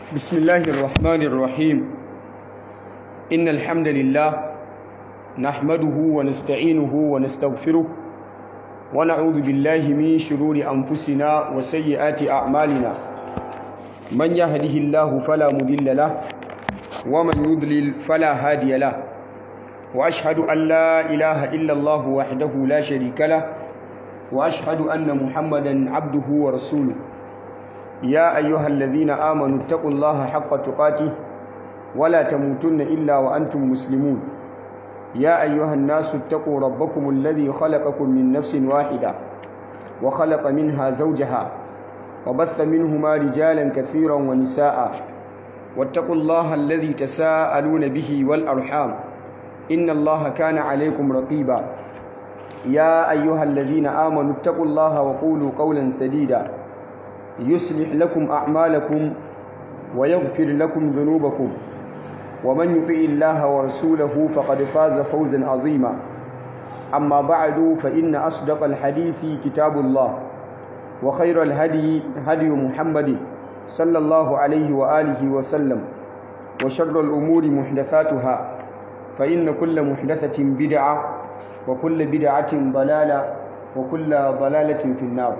بسم الله الرحمن الرحيم إن الحمد لله نحمده ونستعينه ونستغفره ونعوذ بالله من شرور أنفسنا وسيئات أعمالنا من يهده الله فلا مضل له ومن يضلل فلا هادي له وأشهد أن لا إله إلا الله وحده لا شريك له وأشهد أن محمدا عبده ورسوله يا أيها الذين آمنوا اتقوا الله حق تقاته ولا تموتن إلا وأنتم مسلمون يا أيها الناس اتقوا ربكم الذي خلقكم من نفس واحدة وخلق منها زوجها وبث منهما رجالا كثيرا ونساء واتقوا الله الذي تساءلون به والأرحام إن الله كان عليكم رقيبا يا أيها الذين آمنوا اتقوا الله وقولوا قولا سديدا يصلح لكم أعمالكم ويغفر لكم ذنوبكم ومن يطع الله ورسوله فقد فاز فوزا عظيما أما بعد فإن أصدق الحديث كتاب الله وخير الهدي هدي محمد صلى الله عليه وآله وسلم وشر الأمور محدثاتها فإن كل محدثة بدعة وكل بدعة ضلالة وكل ضلالة في النار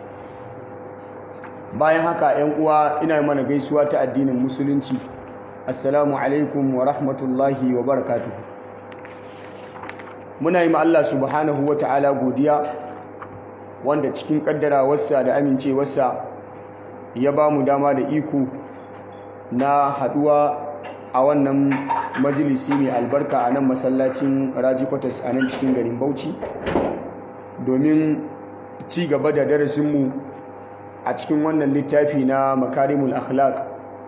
bayan haka ‘yan uwa ina mana gaisuwa ta addinin musulunci assalamu alaikum wa rahmatullahi wa barakatuh muna yi ma Allah subhanahu wa ta'ala godiya wanda cikin kaddarawarsa da amincewarsa ya ba mu dama da iko na haduwa a wannan majalisi mai albarka a nan masallacin raji kwatas a nan cikin garin bauchi domin ci gaba da darasinmu a cikin wannan littafi na makarimul akhlaq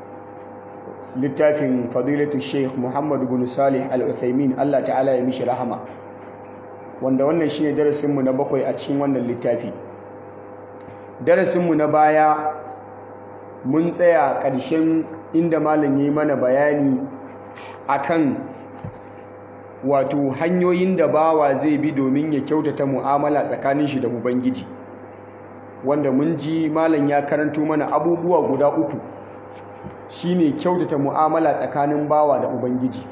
littafin fadilatu sheikh muhammadu bin salih al-uthaymin Allah ta'ala ya mishi rahama wanda wannan shine darasinmu na bakwai a cikin wannan littafi darasinmu na baya mun tsaya ƙarshen inda malam ya yi mana bayani akan wato hanyoyin da bawa zai bi domin ya kyautata mu'amala tsakanin shi da ubangiji wanda mun ji malam ya karanto mana abubuwa guda uku shine kyautata mu'amala tsakanin bawa da ubangiji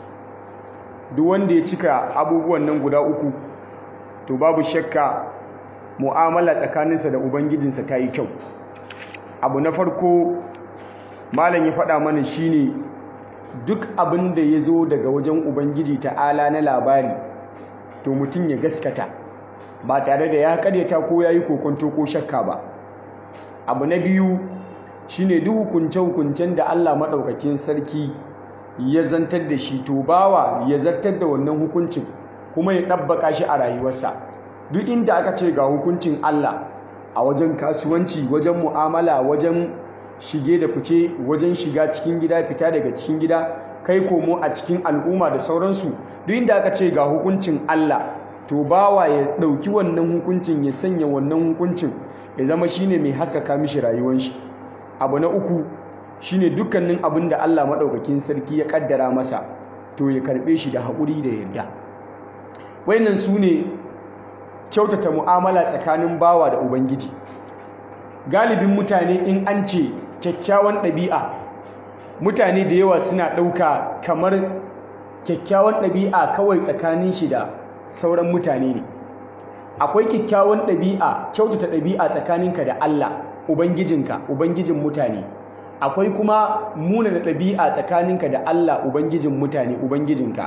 duk wanda ya cika abubuwan nan guda uku to babu shakka mu'amala tsakaninsa da ubangijinsa ta yi kyau abu na farko malam ya faɗa mana shine duk abin da ya zo daga wajen ubangiji ta'ala na labari to mutum ya gaskata ba tare da ya karyata ko ya yi kokonto ko shakka ba abu na biyu shine duk hukunce-hukuncen da Allah maɗaukakin sarki ya zantar da shi to bawa ya zartar da wannan hukuncin kuma ya ɗabbaka shi a rayuwarsa duk inda aka ce ga hukuncin Allah a wajen kasuwanci wajen mu'amala wajen shige da fice wajen shiga cikin gida fita daga cikin gida kai komo a cikin al'umma da sauransu duk inda aka ce ga hukuncin Allah to bawa ya ɗauki wannan hukuncin ya sanya wannan hukuncin ya zama shine mai haskaka mishi rayuwar shi abu na uku shine dukkanin abin da Allah maɗaukakin sarki ya ƙaddara masa to ya karɓe shi da haƙuri da yarda wayannan su ne kyautata mu'amala tsakanin bawa da ubangiji galibin mutane in an ce kyakkyawan ɗabi'a mutane da yawa suna ɗauka kamar kyakkyawan ɗabi'a kawai tsakanin shi da sauran mutane ne akwai kyakkyawan ɗabi'a kyautata ɗabi'a tsakaninka da Allah ubangijinka ubangijin mutane akwai kuma muna da ɗabi'a tsakaninka da Allah ubangijin mutane ubangijinka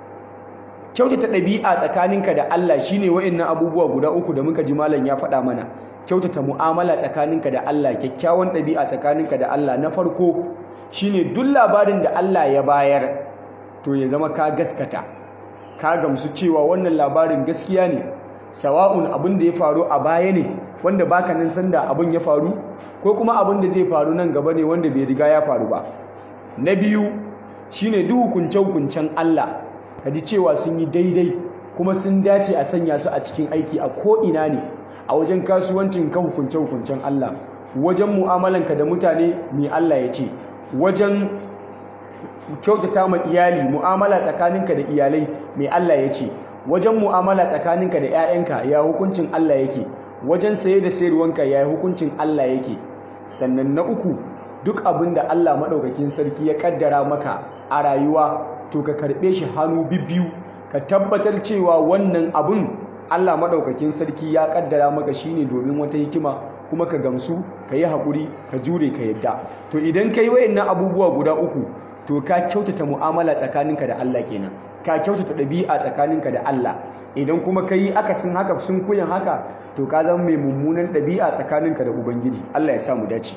kyautata ɗabi'a tsakaninka da Allah shine wa'annan abubuwa guda uku da muka ji malam ya faɗa mana kyautata mu'amala tsakaninka da Allah kyakkyawan ɗabi'a tsakaninka da Allah na farko shine duk labarin da Allah ya bayar to ya zama ka gaskata ka gamsu cewa wannan labarin gaskiya ne sawa'un abin da ya faru a baya ne wanda baka nan sanda abin ya faru ko kuma abin da zai faru nan gaba ne wanda bai riga ya faru ba na biyu shine duk hukunce hukuncen Allah ka ji cewa sun yi daidai kuma sun dace a sanya su a cikin aiki a ko ina ne a wajen kasuwancin ka hukunce hukuncen Allah wajen mu'amalanka da mutane mai Allah ya ce wajen kyautata ma iyali mu'amala tsakaninka da iyalai mai Allah ya ce wajen mu'amala tsakaninka da 'ya'yanka ya hukuncin Allah yake wajen saye da sayarwanka ya hukuncin Allah yake sannan na uku duk abin da Allah maɗaukakin sarki ya ƙaddara maka a rayuwa to ka karɓe shi hannu bibbiyu ka tabbatar cewa wannan abin Allah maɗaukakin sarki ya ƙaddara maka shine domin wata hikima kuma ka gamsu ka yi haƙuri ka jure ka yadda to idan ka yi wayannan abubuwa guda uku to ka kyautata mu'amala tsakaninka da Allah kenan ka kyautata ɗabi'a tsakaninka da Allah idan kuma ka yi akasin haka sun kuyan haka to ka zama mai mummunan ɗabi'a tsakaninka da ubangiji Allah ya sa mu dace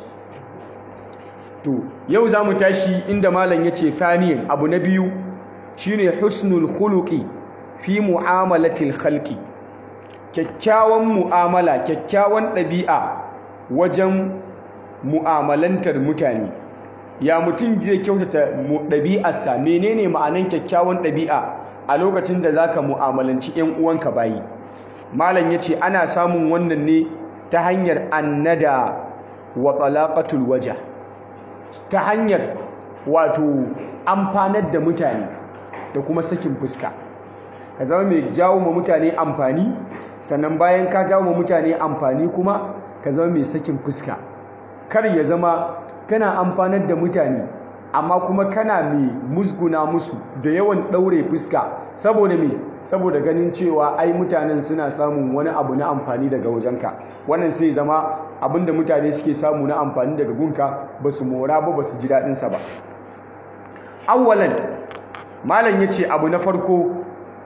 to yau za mu tashi inda malam ya ce faniyan abu na biyu shine husnul khuluqi fi mu'amalatil khalqi kyakkyawan mu'amala kyakkyawan ɗabi'a wajen mu'amalantar mutane ya mutum zai kyautata ɗabi'arsa menene ma'anan kyakkyawan ɗabi'a a lokacin da zaka mu'amalanci 'yan uwanka bayi malam yace ana samun wannan ne ta hanyar annada wa talaqatul waja ta hanyar wato amfanar da mutane da kuma sakin fuska ka zama mai jawo ma mutane amfani sannan bayan ka jawo ma mutane amfani kuma ka zama mai sakin fuska kar ya zama kana amfanar da mutane amma kuma kana mai musguna musu da yawan ɗaure fuska saboda me saboda ganin cewa ai mutanen suna samun wani abu na amfani daga wajenka wannan sai zama abinda mutane suke samu na amfani daga gunka ba su mora ba ba su ji daɗinsa ba awwalan malam ya ce abu na farko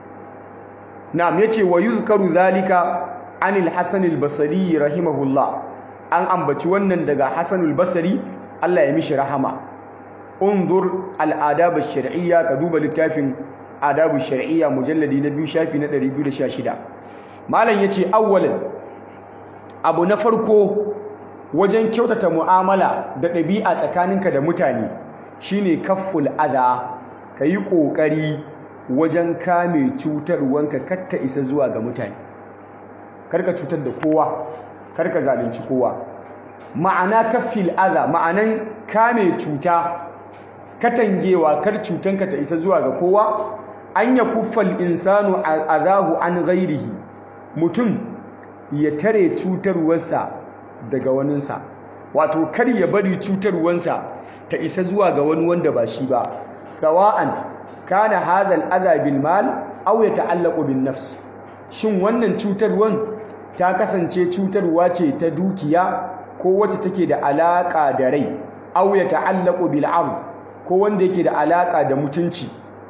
na'am ya ce wa yuzkaru zalika anil hasan al-basri rahimahullah an ambaci wannan daga hasan al-basri Allah ya mishi rahama unzur al-adab ash-shar'iyya ka duba littafin adab ash-shar'iyya mujalladi na biyu shafi na 216 malam yace awwalan abu na farko wajen kyautata mu'amala da ɗabi'a tsakaninka da mutane shine kafful adha kayi kokari wajen kame cutarwanka katta isa zuwa ga mutane karka cutar da kowa karka zalunci kowa ma'ana kaffil adha ma'anan kame cuta katangewa kar cutanka ta isa zuwa ga kowa an ya kuffal insanu adahu an ghairihi mutum ya tare cutarwarsa daga waninsa wato kar ya bari cutarwarsa ta isa zuwa ga wani wanda ba shi ba sawa'an kana hadha al-adha bil mal aw yata'allaqu bin nafs shin wannan cutarwan ta kasance cutarwa ce ta dukiya ko wacce take da alaka da rai aw yata'allaqu bil 'ard ko wanda yake da alaka da mutunci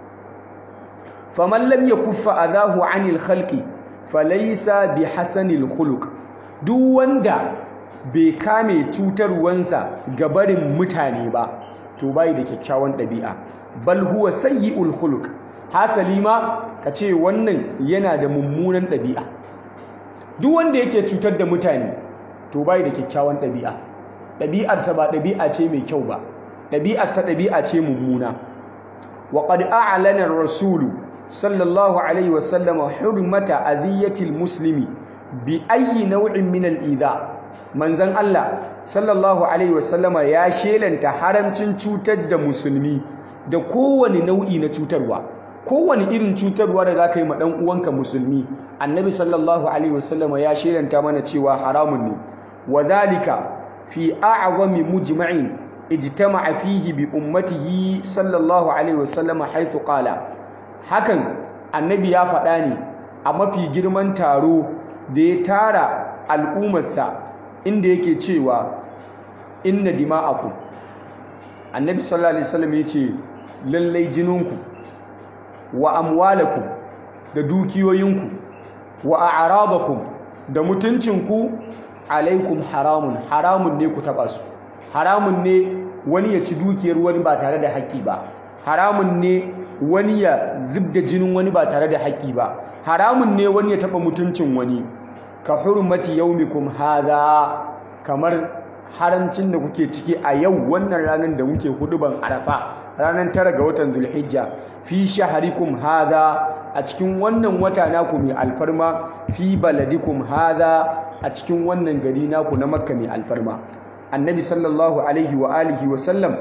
faman lam yakuffa adahu 'anil khalqi falaysa bihasanil khuluq duk wanda bai kame cutarwansa ga barin mutane ba to bai da kyakkyawan ɗabi'a bal huwa sayyi'ul khuluq hasali ma kace wannan yana da mummunan ɗabi'a duk wanda yake cutar da mutane to bai da kyakkyawan ɗabi'a ɗabi'arsa ba ɗabi'a ce mai kyau ba ɗabi'arsa ɗabi'a ce mummuna wa qad a'lana ar-rasulu sallallahu alaihi wa sallam hurmata adhiyatil muslimi bi ayyi naw'in min al-idha manzon Allah sallallahu alaihi wa sallama ya shelanta haramcin cutar da musulmi da kowane nau'i na cutarwa kowane irin cutarwa da za ka yi ma ɗan uwanka musulmi annabi sallallahu alaihi wasallama ya shelanta mana cewa haramun ne wa zalika fi a'zami mujma'in ijtama'a fihi bi ummatihi sallallahu alaihi wasallama haythu qala hakan annabi ya faɗa ne a mafi girman taro da ya tara al'ummarsa inda yake cewa inna dima'akum annabi sallallahu alaihi wasallam ya ce lallai jininku wa amwalakum da dukiyoyinku wa a'radakum da mutuncinku alaikum haramun haramun ne ku taba su haramun ne wani ya ci dukiyar wani ba tare da haƙƙi ba haramun ne wani ya zubda jinin wani ba tare da haƙƙi ba haramun ne wani ya taba mutuncin wani ka hurmati yaumikum hadha kamar haramcin da kuke ciki a yau wannan ranar da muke huduban arafa ranar tara ga watan zulhijja fi shaharikum hadha a cikin wannan wata naku mai alfarma fi baladikum hadha a cikin wannan gari naku na makka mai alfarma annabi sallallahu alaihi wa alihi wa sallam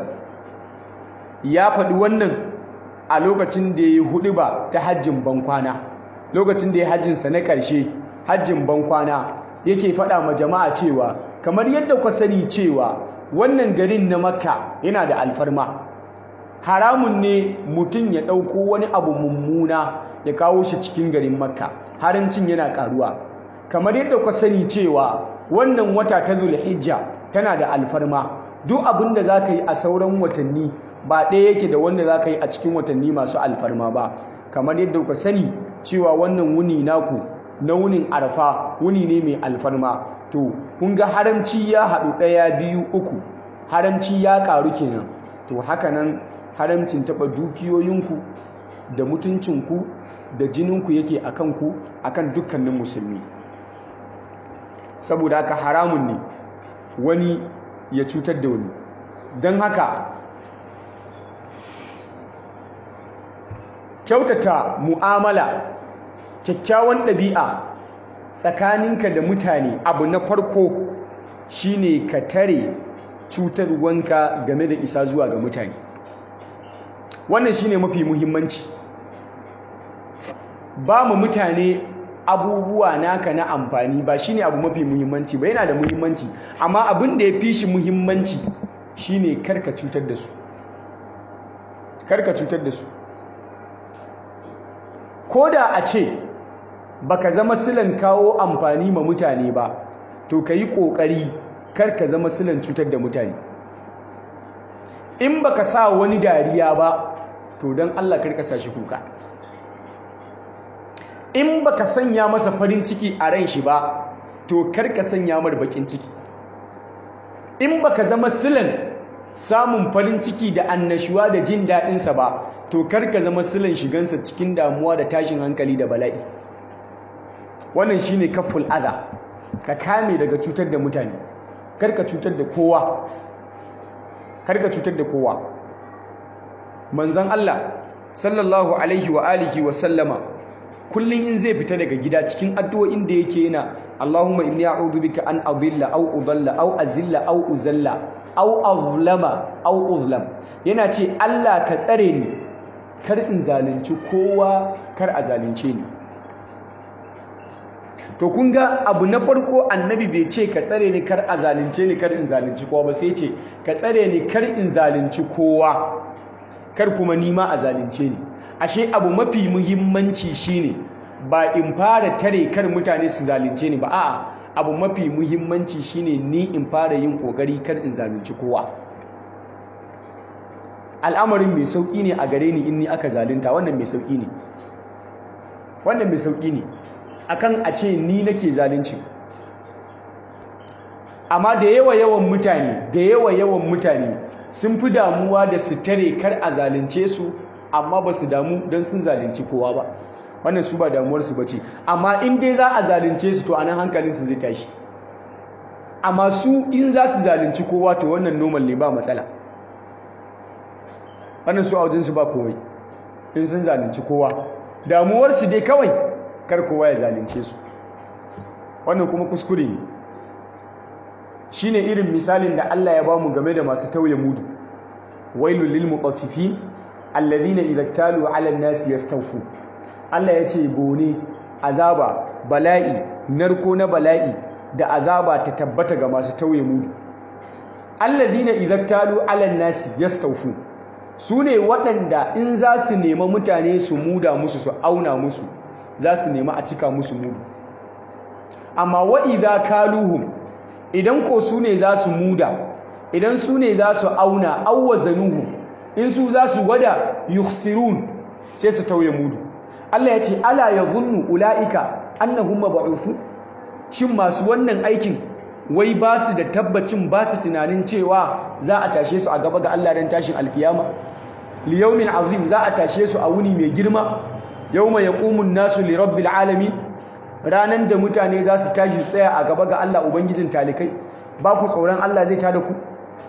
ya faɗi wannan a lokacin da ya yi huduba ta hajjin bankwana lokacin da ya hajjinsa na ƙarshe hajjin bankwana yake faɗa ma jama'a cewa kamar yadda ku sani cewa wannan garin na makka yana da alfarma haramun ne mutum ya ɗauko wani abu mummuna ya kawo shi cikin garin makka haramcin yana ƙaruwa kamar yadda ku sani cewa wannan wata ta zulhijja tana da alfarma duk abin da za ka yi a sauran watanni ba ɗaya yake da wanda za ka yi a cikin watanni masu alfarma ba kamar yadda ku sani cewa wannan wuni naku na wunin arfa wuni ne mai alfarma to kun ga haramci ya haɗu ɗaya biyu uku haramci ya ƙaru kenan to haka nan haramcin taɓa dukiyoyinku da mutuncinku da jininku yake a kanku a kan dukkanin musulmi saboda haka haramun ne wani ya cutar da wani don haka kyautata mu'amala kyakkyawan ɗabi'a tsakaninka da mutane abu na farko shine ka tare cutarwanka game da isa zuwa ga mutane wannan shine mafi muhimmanci ba mu mutane abubuwa naka na amfani ba shine abu mafi muhimmanci ba yana da muhimmanci amma abin da ya fi shi muhimmanci shine karka cutar da su karka cutar da su ko da a ce baka zama silan kawo amfani ma mutane ba to ka yi ƙoƙari karka zama silan cutar da mutane in baka sa wani dariya ba to don Allah karka sa shi kuka in baka sanya masa farin ciki a ran shi ba to karka sanya mar bakin ciki in baka zama silan samun farin ciki da annashuwa da jin daɗinsa ba to karka zama silan shigansa cikin damuwa da tashin hankali da bala'i wannan shine kaful adha ka kame daga cutar da mutane karka cutar da kowa karka cutar da kowa manzon Allah sallallahu alaihi wa alihi wa sallama kullun in zai fita daga gida cikin addu'o'in da yake yana Allahumma inni a'udhu bika an adilla aw udalla aw azilla aw uzalla aw azlama aw uzlam yana ce Allah ka tsare ni kar in zalunci kowa kar a zalunce ni to kun ga abu na farko annabi bai ce ka tsare ni kar a zalunce ni kar in zalunci kowa ba sai ce ka tsare ni kar in zalunci kowa kar kuma nima a zalunce ni ashe abu mafi muhimmanci shine ba in fara tare kar mutane su zalunce ni ba a'a abu mafi muhimmanci shine ni in fara yin kokari kar in zalunci kowa al'amarin mai sauki ne a gare ni in ni aka zalunta wannan mai sauki ne wannan mai sauki ne akan a ce ni nake zalunci amma da yawa yawan mutane da yawa yawan mutane sun fi damuwa da su tare kar a zalunce su amma ba su damu don sun zalunci kowa ba wannan su ba damuwarsu ba ce amma in dai za a zalunce su to anan hankalinsu zai tashi amma su in za su zalunci kowa to wannan normal ne ba matsala wannan su a wajensu ba kowai in sun zalunci kowa damuwarsu dai kawai kar kowa ya zalunce su wannan kuma kuskure ne shine irin misalin da Allah ya bamu game da masu tauye mudu wailul lil mutaffifin alladhina idza talu 'ala an-nasi yastawfu Allah ya ce bone azaba bala'i narko na bala'i da azaba ta tabbata ga masu tauye mudu alladhina idza talu 'ala an-nasi yastawfu sune waɗanda in za su nema mutane su muda musu su auna musu za su nema a cika musu mudu amma wa idza kaluhum idan ko su ne za su muda idan su ne za su auna awwazanuhum in su za su gwada yukhsirun sai su tauye mudu Allah ya ce ala yadhunnu ulaika annahum mab'uthun shin masu wannan aikin wai ba su da tabbacin ba su tunanin cewa za a tashe su a gaba ga Allah dan tashin alkiyama liyaumin azim za a tashe su a wuni mai girma yawma yaqumun nasu li rabbil alamin ranan da mutane za su tashi tsaya a gaba ga Allah ubangijin talikai ba ku tsoron Allah zai tada ku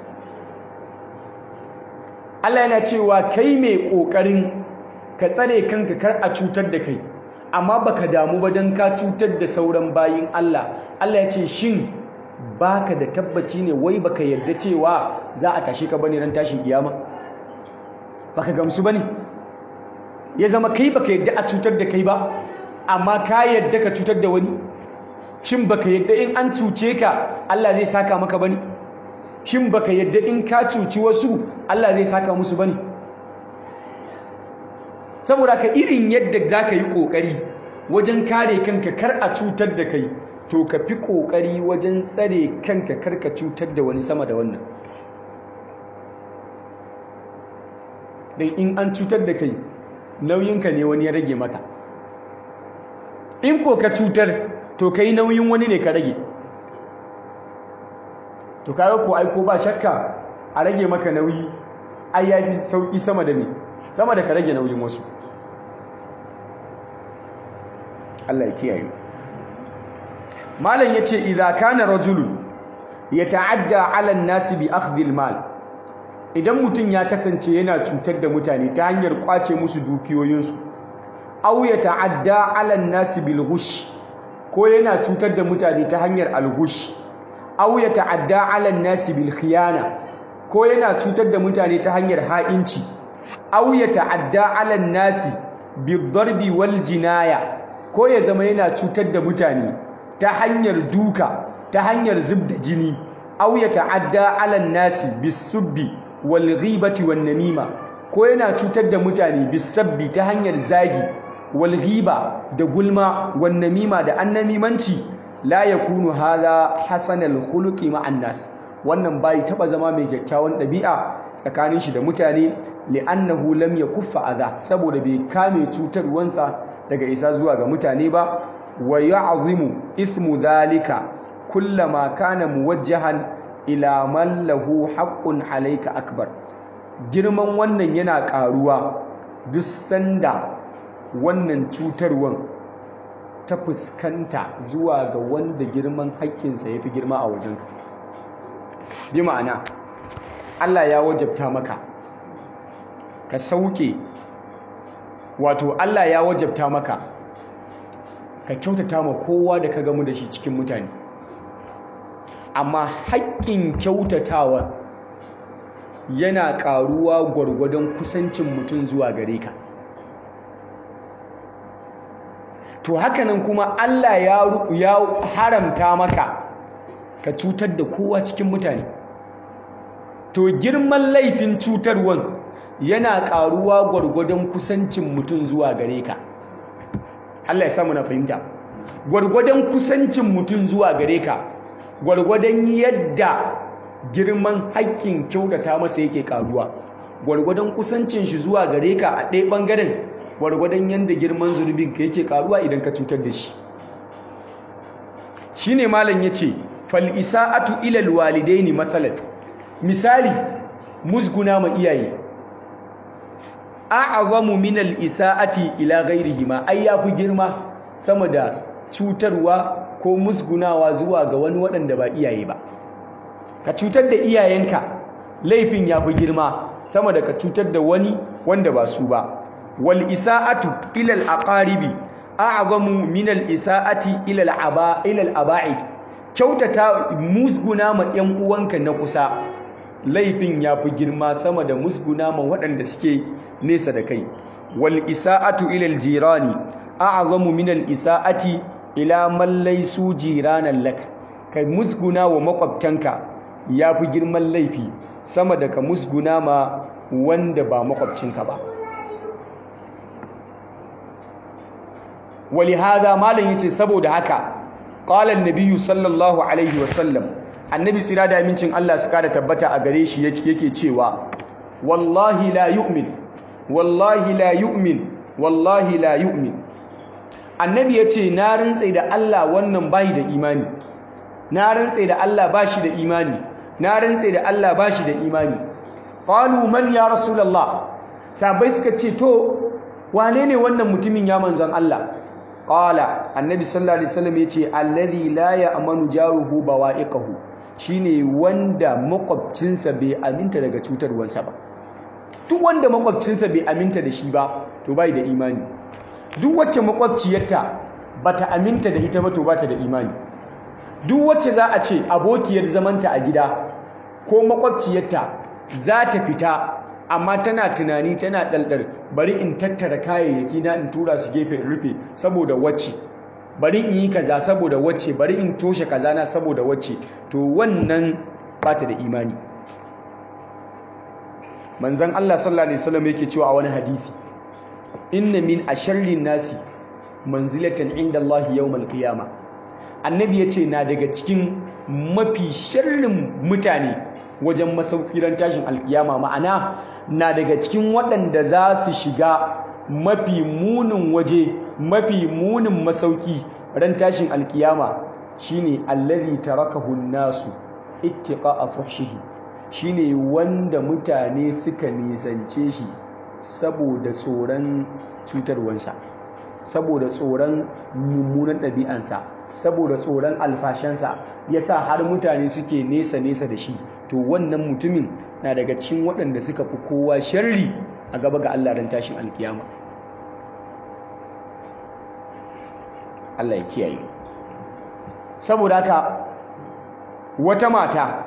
Allah yana cewa kai mai kokarin ka tsare kanka kar a cutar da kai amma baka damu ba dan ka cutar da sauran bayin Allah Allah ya ce shin baka da tabbaci ne wai baka yarda cewa za a tashi ka bane ran tashin kiyama baka gamsu bane ya zama kai baka yarda a cutar da kai ba amma ka yarda ka cutar da wani shin baka yadda in an cuce ka Allah zai saka maka bane shin baka yadda in ka cuci wasu Allah zai saka musu bane saboda ka irin yadda zaka yi kokari wajen kare kanka kar a cutar da kai to ka fi kokari wajen tsare kanka kar ka cutar da wani sama da wannan dan in an cutar da kai nauyinka ne wani ya rage maka in ko ka cutar to kai nauyin wani ne ka rage to kaga ko ai ko ba shakka a rage maka nauyi ai yafi sauki sama da me sama da ka rage nauyin wasu Allah ya kiyaye malam yace idza kana rajulun yata'adda 'ala an-nas bi akhdhi al-mal idan mutum ya kasance yana cutar da mutane ta hanyar kwace musu dukiyoyinsu aw yata'adda 'ala an-nas bil ghush ko yana cutar da mutane ta hanyar al-ghush aw yata'adda 'ala an-nas bil khiyana ko yana cutar da mutane ta hanyar ha'inci aw yata'adda 'ala an-nas bid-darbi wal jinaya ko ya zama yana cutar da mutane ta hanyar duka ta hanyar zubda jini aw ya ta'adda 'ala nasi bisubbi wal ghibati wan namima ko yana cutar da mutane bisabbi ta hanyar zagi wal ghiba da gulma wan namima da annamimanci la yakunu hadha hasanal khuluqi ma'an nas wannan bai taba zama mai kyakkyawan ɗabi'a tsakanin shi da mutane li'annahu lam yakuffa adha saboda bai kame cutarwansa daga isa zuwa ga mutane ba wa ya'zimu ithmu dhalika kullama kana muwajjahan ila man lahu haqqun alayka akbar girman wannan yana karuwa duk sanda wannan cutarwan ta fuskanta zuwa ga wanda girman haƙƙinsa yafi girma a wajenka bi ma'ana Allah ya wajabta maka ka sauke wato Allah ya wajabta maka ka kyautata ma kowa da ka gamu da shi cikin mutane amma haƙƙin kyautatawa yana ƙaruwa gwargwadon kusancin mutum zuwa gare ka to hakanan kuma Allah ya haramta maka ka cutar da kowa cikin mutane to girman laifin cutarwan yana ƙaruwa gwargwadon kusancin mutum zuwa gare ka Allah ya samu na fahimta gwargwadon kusancin mutum zuwa gare ka gwargwadon yadda girman haƙƙin kyautata masa yake ƙaruwa gwargwadon kusancin shi zuwa gare ka a ɗaya ɓangaren gwargwadon yadda girman zunubin ka yake ƙaruwa idan ka cutar da shi shine malam yace fal isa'atu ila alwalidaini mathalan misali musguna ma iyaye a'azamu min al-isa'ati ila ghayrihima ai yafi girma sama da cutarwa ko musgunawa zuwa ga wani waɗanda ba iyaye ba ka cutar da iyayenka laifin yafi girma sama da ka cutar da wani wanda ba su ba wal isa'atu ila al-aqaribi a'zamu min al-isa'ati ila al-aba ila al-aba'id kyautata musguna ma ɗan uwanka na kusa laifin yafi girma sama da musguna ma waɗanda suke nesa da kai wal isa'atu ila al jirani a'zamu min al isa'ati ila man laysu jiranan lak kai musguna wa makwabtanka yafi girman laifi sama da ka musguna ma wanda ba makwabcinka ba ولهذا malam yace saboda haka qala an-nabiy sallallahu alaihi wasallam annabi tsira da amincin Allah su kada tabbata a gare shi yake cewa wallahi la yu'min wallahi la yu'min wallahi la yu'min annabi yace na rantsa da Allah wannan bai da imani na rantsa da Allah bashi da imani na rantsa da Allah bashi da imani qalu man ya rasulullah sabai suka ce to wane ne wannan mutumin ya manzon Allah qala annabi sallallahu alaihi wasallam yace alladhi la ya'manu jaruhu bawa'iqahu shine wanda makwabcinsa bai aminta daga cutarwarsa ba duk wanda makwabcinsa bai aminta da shi ba to bai da imani duk wacce makwabciyarta bata aminta da ita ba to bata da imani duk wacce za a ce abokiyar zamanta a gida ko makwabciyarta za ta fita amma tana tunani tana ɗalɗar bari in tattara kayayyaki na in tura su gefe in rufe saboda wacce bari in yi kaza saboda wacce bari in toshe kaza na saboda wacce to wannan bata da imani manzon Allah sallallahu alaihi wasallam yake cewa a wani hadisi inna min asharrin nasi manzilatan inda Allah yawmal qiyama annabi yace na daga cikin mafi sharrin mutane wajen masaukiran tashin alkiyama ma'ana na daga cikin waɗanda za su shiga mafi munin waje mafi munin masauki ran tashin alkiyama shine allazi tarakahu nasu ittiqa'a fuhshihi shine wanda mutane suka nisance shi saboda tsoron cutarwansa saboda tsoron mummunan ɗabi'ansa saboda tsoron alfashansa yasa har mutane suke nesa nesa da shi to wannan mutumin na daga cikin waɗanda suka fi kowa sharri a gaba ga Allah ran tashin alkiyama Allah ya kiyaye saboda haka wata mata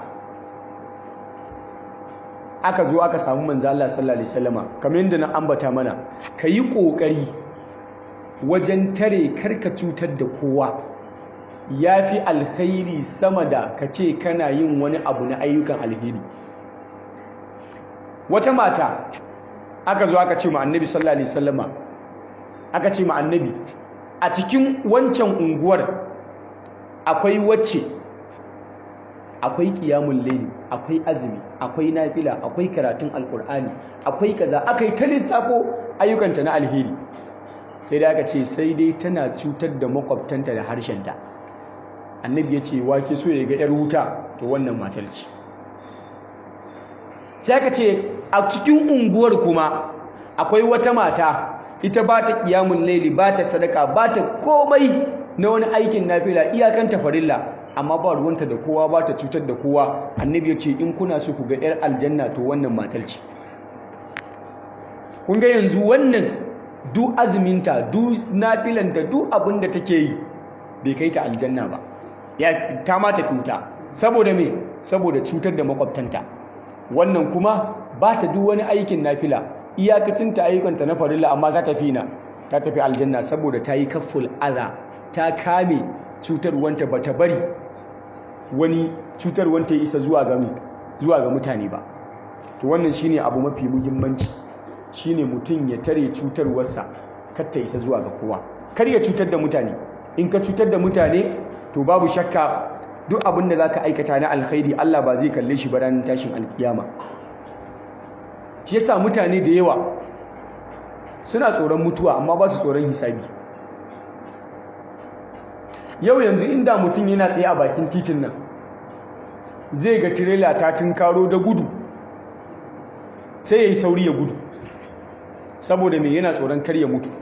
aka zo aka samu manzo Allah sallallahu alaihi wasallama kamar yadda na ambata mana kayi kokari wajen tare karka cutar da kowa yafi alkhairi sama da kace kana yin wani abu na ayyukan alheri wata mata aka zo aka ce ma annabi sallallahu alaihi wasallama aka ce ma annabi a cikin wancan unguwar akwai wacce akwai kiyamun laili akwai azumi akwai nafila akwai karatun alkur'ani akwai kaza akai ta lissafo ayyukanta na alheri sai da aka ce sai dai tana cutar da makwabtanta da harshenta annabi ya ce wake so ya ga yar wuta to wannan matar ce sai aka ce a cikin unguwar kuma akwai wata mata ita ba ta kiyamun laili ba ta sadaka ba ta komai na wani aikin nafila iyakanta farilla amma ba ruwanta da kowa ba ta cutar da kowa annabi ya ce in kuna so ku ga 'yar aljanna to wannan matar ce kun ga yanzu wannan du azuminta du nafilanta du abin da take yi bai kai ta aljanna ba ya ta ma ta cuta saboda me saboda cutar da makwabtanta wannan kuma ba ta duk wani aikin nafila iyakacin ta ayyukanta na farilla amma ta tafi na ta tafi aljanna saboda ta yi kafful adha ta kame cutarwanta ba ta bari wani cutarwanta ya isa zuwa ga zuwa ga mutane ba to wannan shine abu mafi muhimmanci shine mutum ya tare cutarwarsa kar ta isa zuwa ga kowa kar ya cutar da mutane in ka cutar da mutane to babu shakka duk abin da zaka aikata na alkhairi Allah ba zai kalle shi ba ranar tashin alkiyama shi yasa mutane da yawa suna tsoron mutuwa amma ba su tsoron hisabi yau yanzu inda mutum yana tsaye a bakin titin nan zai ga tirela ta tunkaro da gudu sai ya yi sauri ya gudu saboda mai yana tsoron kar ya mutu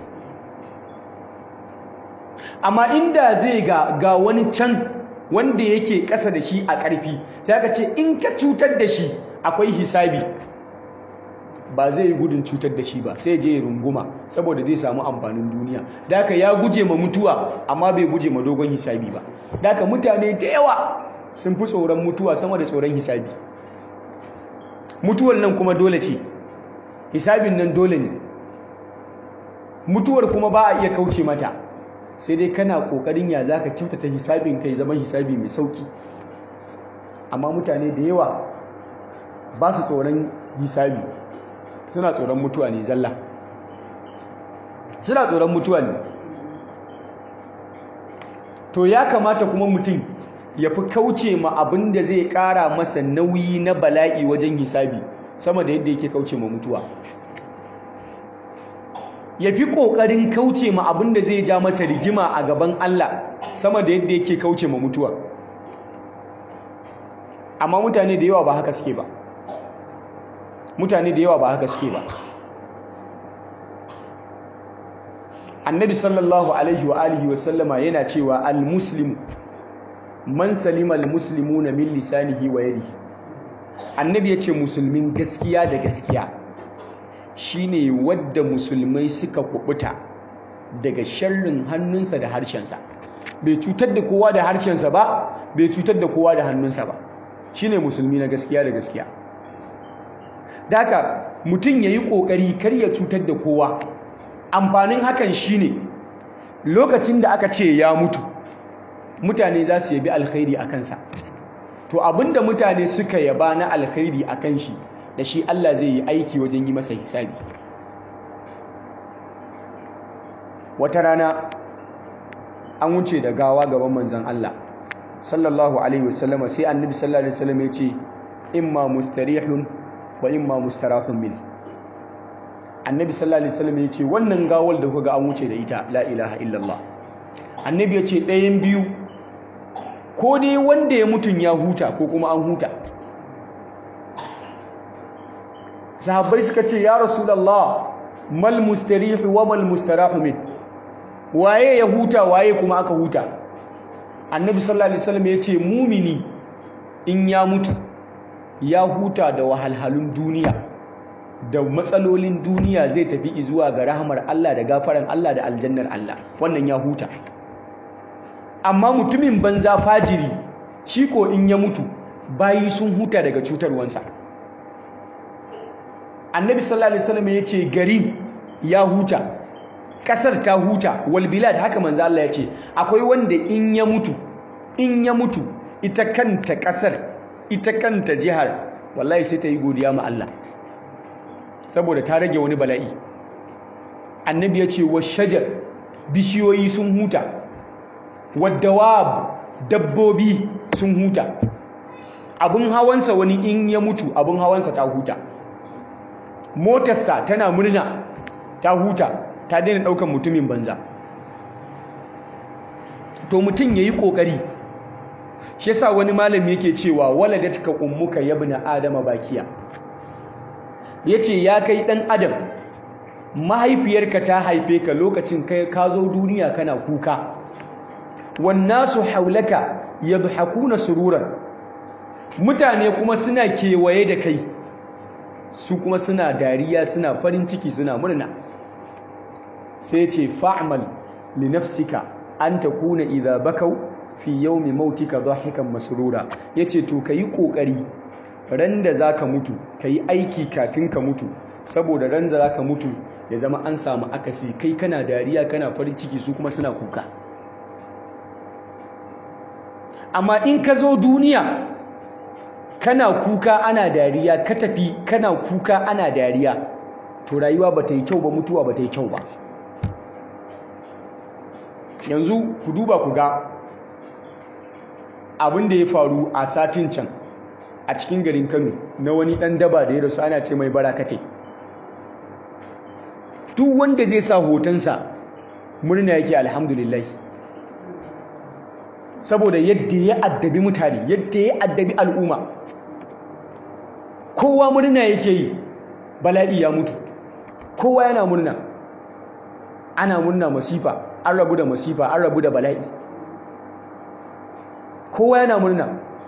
amma inda zai ga ga wani can wanda yake ƙasa da shi a ƙarfi ta ka ce in ka cutar da shi akwai hisabi ba zai yi gudun cutar da shi ba sai je ya runguma saboda zai samu amfanin duniya daka ya guje ma mutuwa amma bai guje ma dogon hisabi ba daka mutane da yawa sun fi tsoron mutuwa sama da tsoron hisabi mutuwar nan kuma dole ce hisabin nan dole ne mutuwar kuma ba a iya kauce mata sai dai kana kokarin ya zaka kyautata hisabin kai zaman hisabi mai sauki amma mutane da yawa ba su tsoron hisabi suna tsoron mutuwa ne zalla suna tsoron mutuwa ne to ya kamata kuma mutum ya fi kauce ma abin da zai ƙara masa nauyi na bala'i wajen hisabi sama da yadda yake kauce ma mutuwa ya fi ƙoƙarin kauce ma abin da zai ja masa rigima a gaban Allah sama da yadda yake kauce ma mutuwa amma mutane da yawa ba haka suke ba mutane da yawa ba haka suke ba annabi sallallahu alaihi wa alihi wa sallama yana cewa al-muslimu man salima al-muslimuna min lisanihi wa yadihi annabi yace musulmin gaskiya da gaskiya shine wadda musulmai suka kubuta daga sharrin hannunsa da harshensa bai cutar da kowa da harshensa ba bai cutar da kowa da hannunsa ba shine musulmi na gaskiya da gaskiya daka mutum yayi kokari kar ya cutar da kowa amfanin hakan shine lokacin da aka ce ya mutu mutane za su yabi alkhairi a kansa to abinda mutane suka yaba na alkhairi a kan shi da shi Allah zai yi aiki wajen yi masa hisabi wata rana an wuce da gawa gaban manzon Allah sallallahu alaihi wasallama sai annabi sallallahu alaihi wasallam ya ce imma mustarihun wa imma mustarahun min annabi sallallahu alaihi wasallam ya ce wannan gawar da kuga an wuce da ita la ilaha illallah annabi ya ce ɗayan biyu ko dai wanda ya mutun ya huta ko kuma an huta sahabbai suka ce ya rasulullah mal mustarihu wa mal mustarahu min waye ya huta waye kuma aka huta annabi sallallahu alaihi wasallam ya ce mumini in ya mutu ya huta da wahalhalun duniya da matsalolin duniya zai tafi zuwa ga rahamar Allah da gafaran Allah da aljannar Allah wannan ya huta amma mutumin banza fajiri shi ko in ya mutu bayi sun huta daga cutarwansa annabi sallallahu alaihi wasallam ya ce gari ya huta kasar ta huta wal bilad haka manzo Allah ya ce akwai wanda in ya mutu in ya mutu ita kanta kasar ita kanta jihar wallahi sai ta yi godiya ma Allah saboda ta rage wani bala'i annabi ya ce wa shajar bishiyoyi sun huta wadawab dabbobi sun huta abin hawansa wani in ya mutu abin hawansa ta huta motarsa tana murna ta huta ta daina ɗaukan mutumin banza to mutum ya yi ƙoƙari shi yasa wani malami yake cewa waladatka ummuka yabna adama bakiya yace ya kai dan adam mahaifiyarka ta haife ka lokacin kai ka zo duniya kana kuka wannasu haulaka yadhakuna sururan mutane kuma suna kewaye da kai su kuma suna dariya suna farin ciki suna murna sai ce fa'mal li nafsika an takuna idza bakau fi yawmi mautika dhahikan masrura yace to kayi kokari ran da zaka mutu kayi aiki kafin ka mutu saboda ran da zaka mutu ya zama an samu akasi kai kana dariya kana farin ciki su kuma suna kuka amma in ka zo duniya kana kuka ana dariya ka tafi kana kuka ana dariya to rayuwa ba ta yi kyau ba mutuwa ba ta yi kyau ba yanzu ku duba ku ga abin da ya faru a satin can a cikin garin kano na wani ɗan daba da ya rasu ana ce mai barakate duk wanda zai sa hotonsa murna yake alhamdulillah saboda yadda ya addabi mutane yadda ya addabi al'umma kowa murna yake yi bala'i ya mutu kowa yana murna ana murna masifa an rabu da masifa an rabu da bala'i kowa yana murna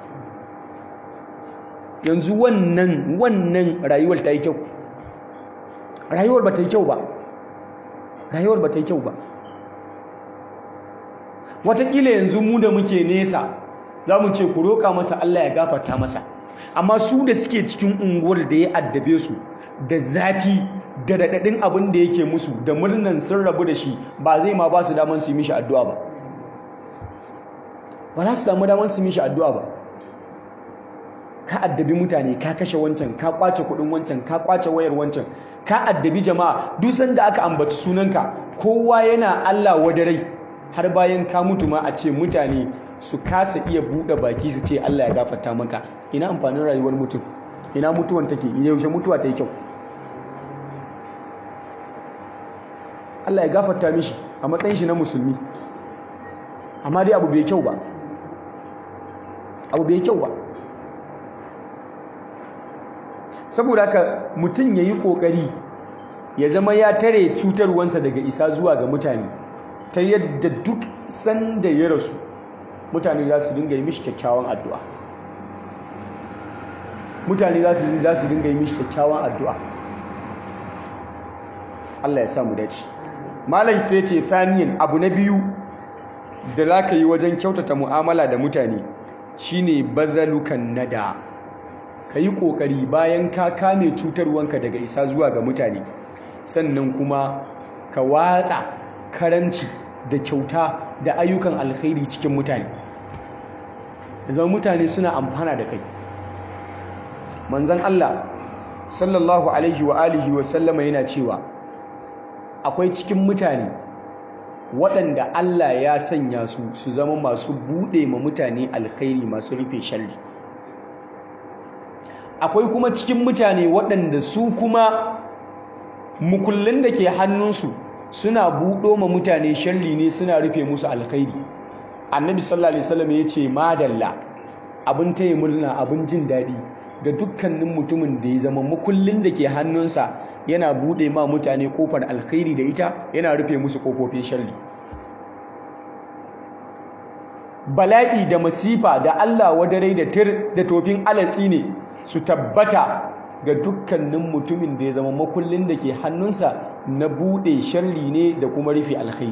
yanzu wannan wannan rayuwar ta yi kyau rayuwar ba ta yi kyau ba rayuwar ba ta yi kyau ba watakila yanzu mu da muke nesa za mu ce ku roƙa masa Allah ya gafarta masa amma su da suke cikin unguwar da ya addabe su da zafi da daɗaɗin abin da yake musu da murnan sun rabu da shi ba zai ma ba su daman su yi mishi addu'a ba ba za su damu daman su yi mishi addu'a ba ka addabi mutane ka kashe wancan ka kwace kuɗin wancan ka kwace wayar wancan ka addabi jama'a duk sanda aka ambaci sunanka kowa yana Allah wadarai har bayan ka mutu ma a ce mutane su kasa iya buɗe baki su ce Allah ya gafarta maka ina amfanin rayuwar mutum ina mutuwan take yaushe mutuwa ta yi kyau Allah ya gafarta mishi a matsayin shi na musulmi amma dai abu bai kyau ba abu bai kyau ba saboda haka mutum ya yi ƙoƙari ya zama ya tare cutarwansa daga isa zuwa ga mutane ta yadda duk sanda ya rasu mutane za su dinga yi mishi kyakkyawan addu'a mutane za su dinga yi mishi kyakkyawan addu'a Allah ya samu dace malam sai ce faniyan abu na biyu da za ka yi wajen kyautata mu'amala da mutane shine bazalukan nada ka yi ƙoƙari bayan ka kame cutarwanka daga isa zuwa ga mutane sannan kuma ka watsa karanci da kyauta da ayyukan alkhairi cikin mutane zama mutane suna amfana da kai manzon Allah sallallahu alaihi wa alihi wa sallama yana cewa akwai cikin mutane waɗanda Allah ya sanya su su zama masu buɗe ma mutane alkhairi masu rufe sharri akwai kuma cikin mutane waɗanda su kuma mukullin da ke hannunsu suna buɗo ma mutane sharri ne suna rufe musu alkhairi annabi sallallahu alaihi wasallam ya ce madalla abin taya murna abin jin daɗi ga dukkanin mutumin da ya zama mukullin da ke hannunsa yana buɗe ma mutane kofar alkhairi da ita yana rufe musu kofofin sharri bala'i da masifa da Allah wadarai da tir da tofin alatsi ne su tabbata ga dukkanin mutumin da ya zama makullin da ke hannunsa na buɗe sharri ne da kuma rufe alkhairi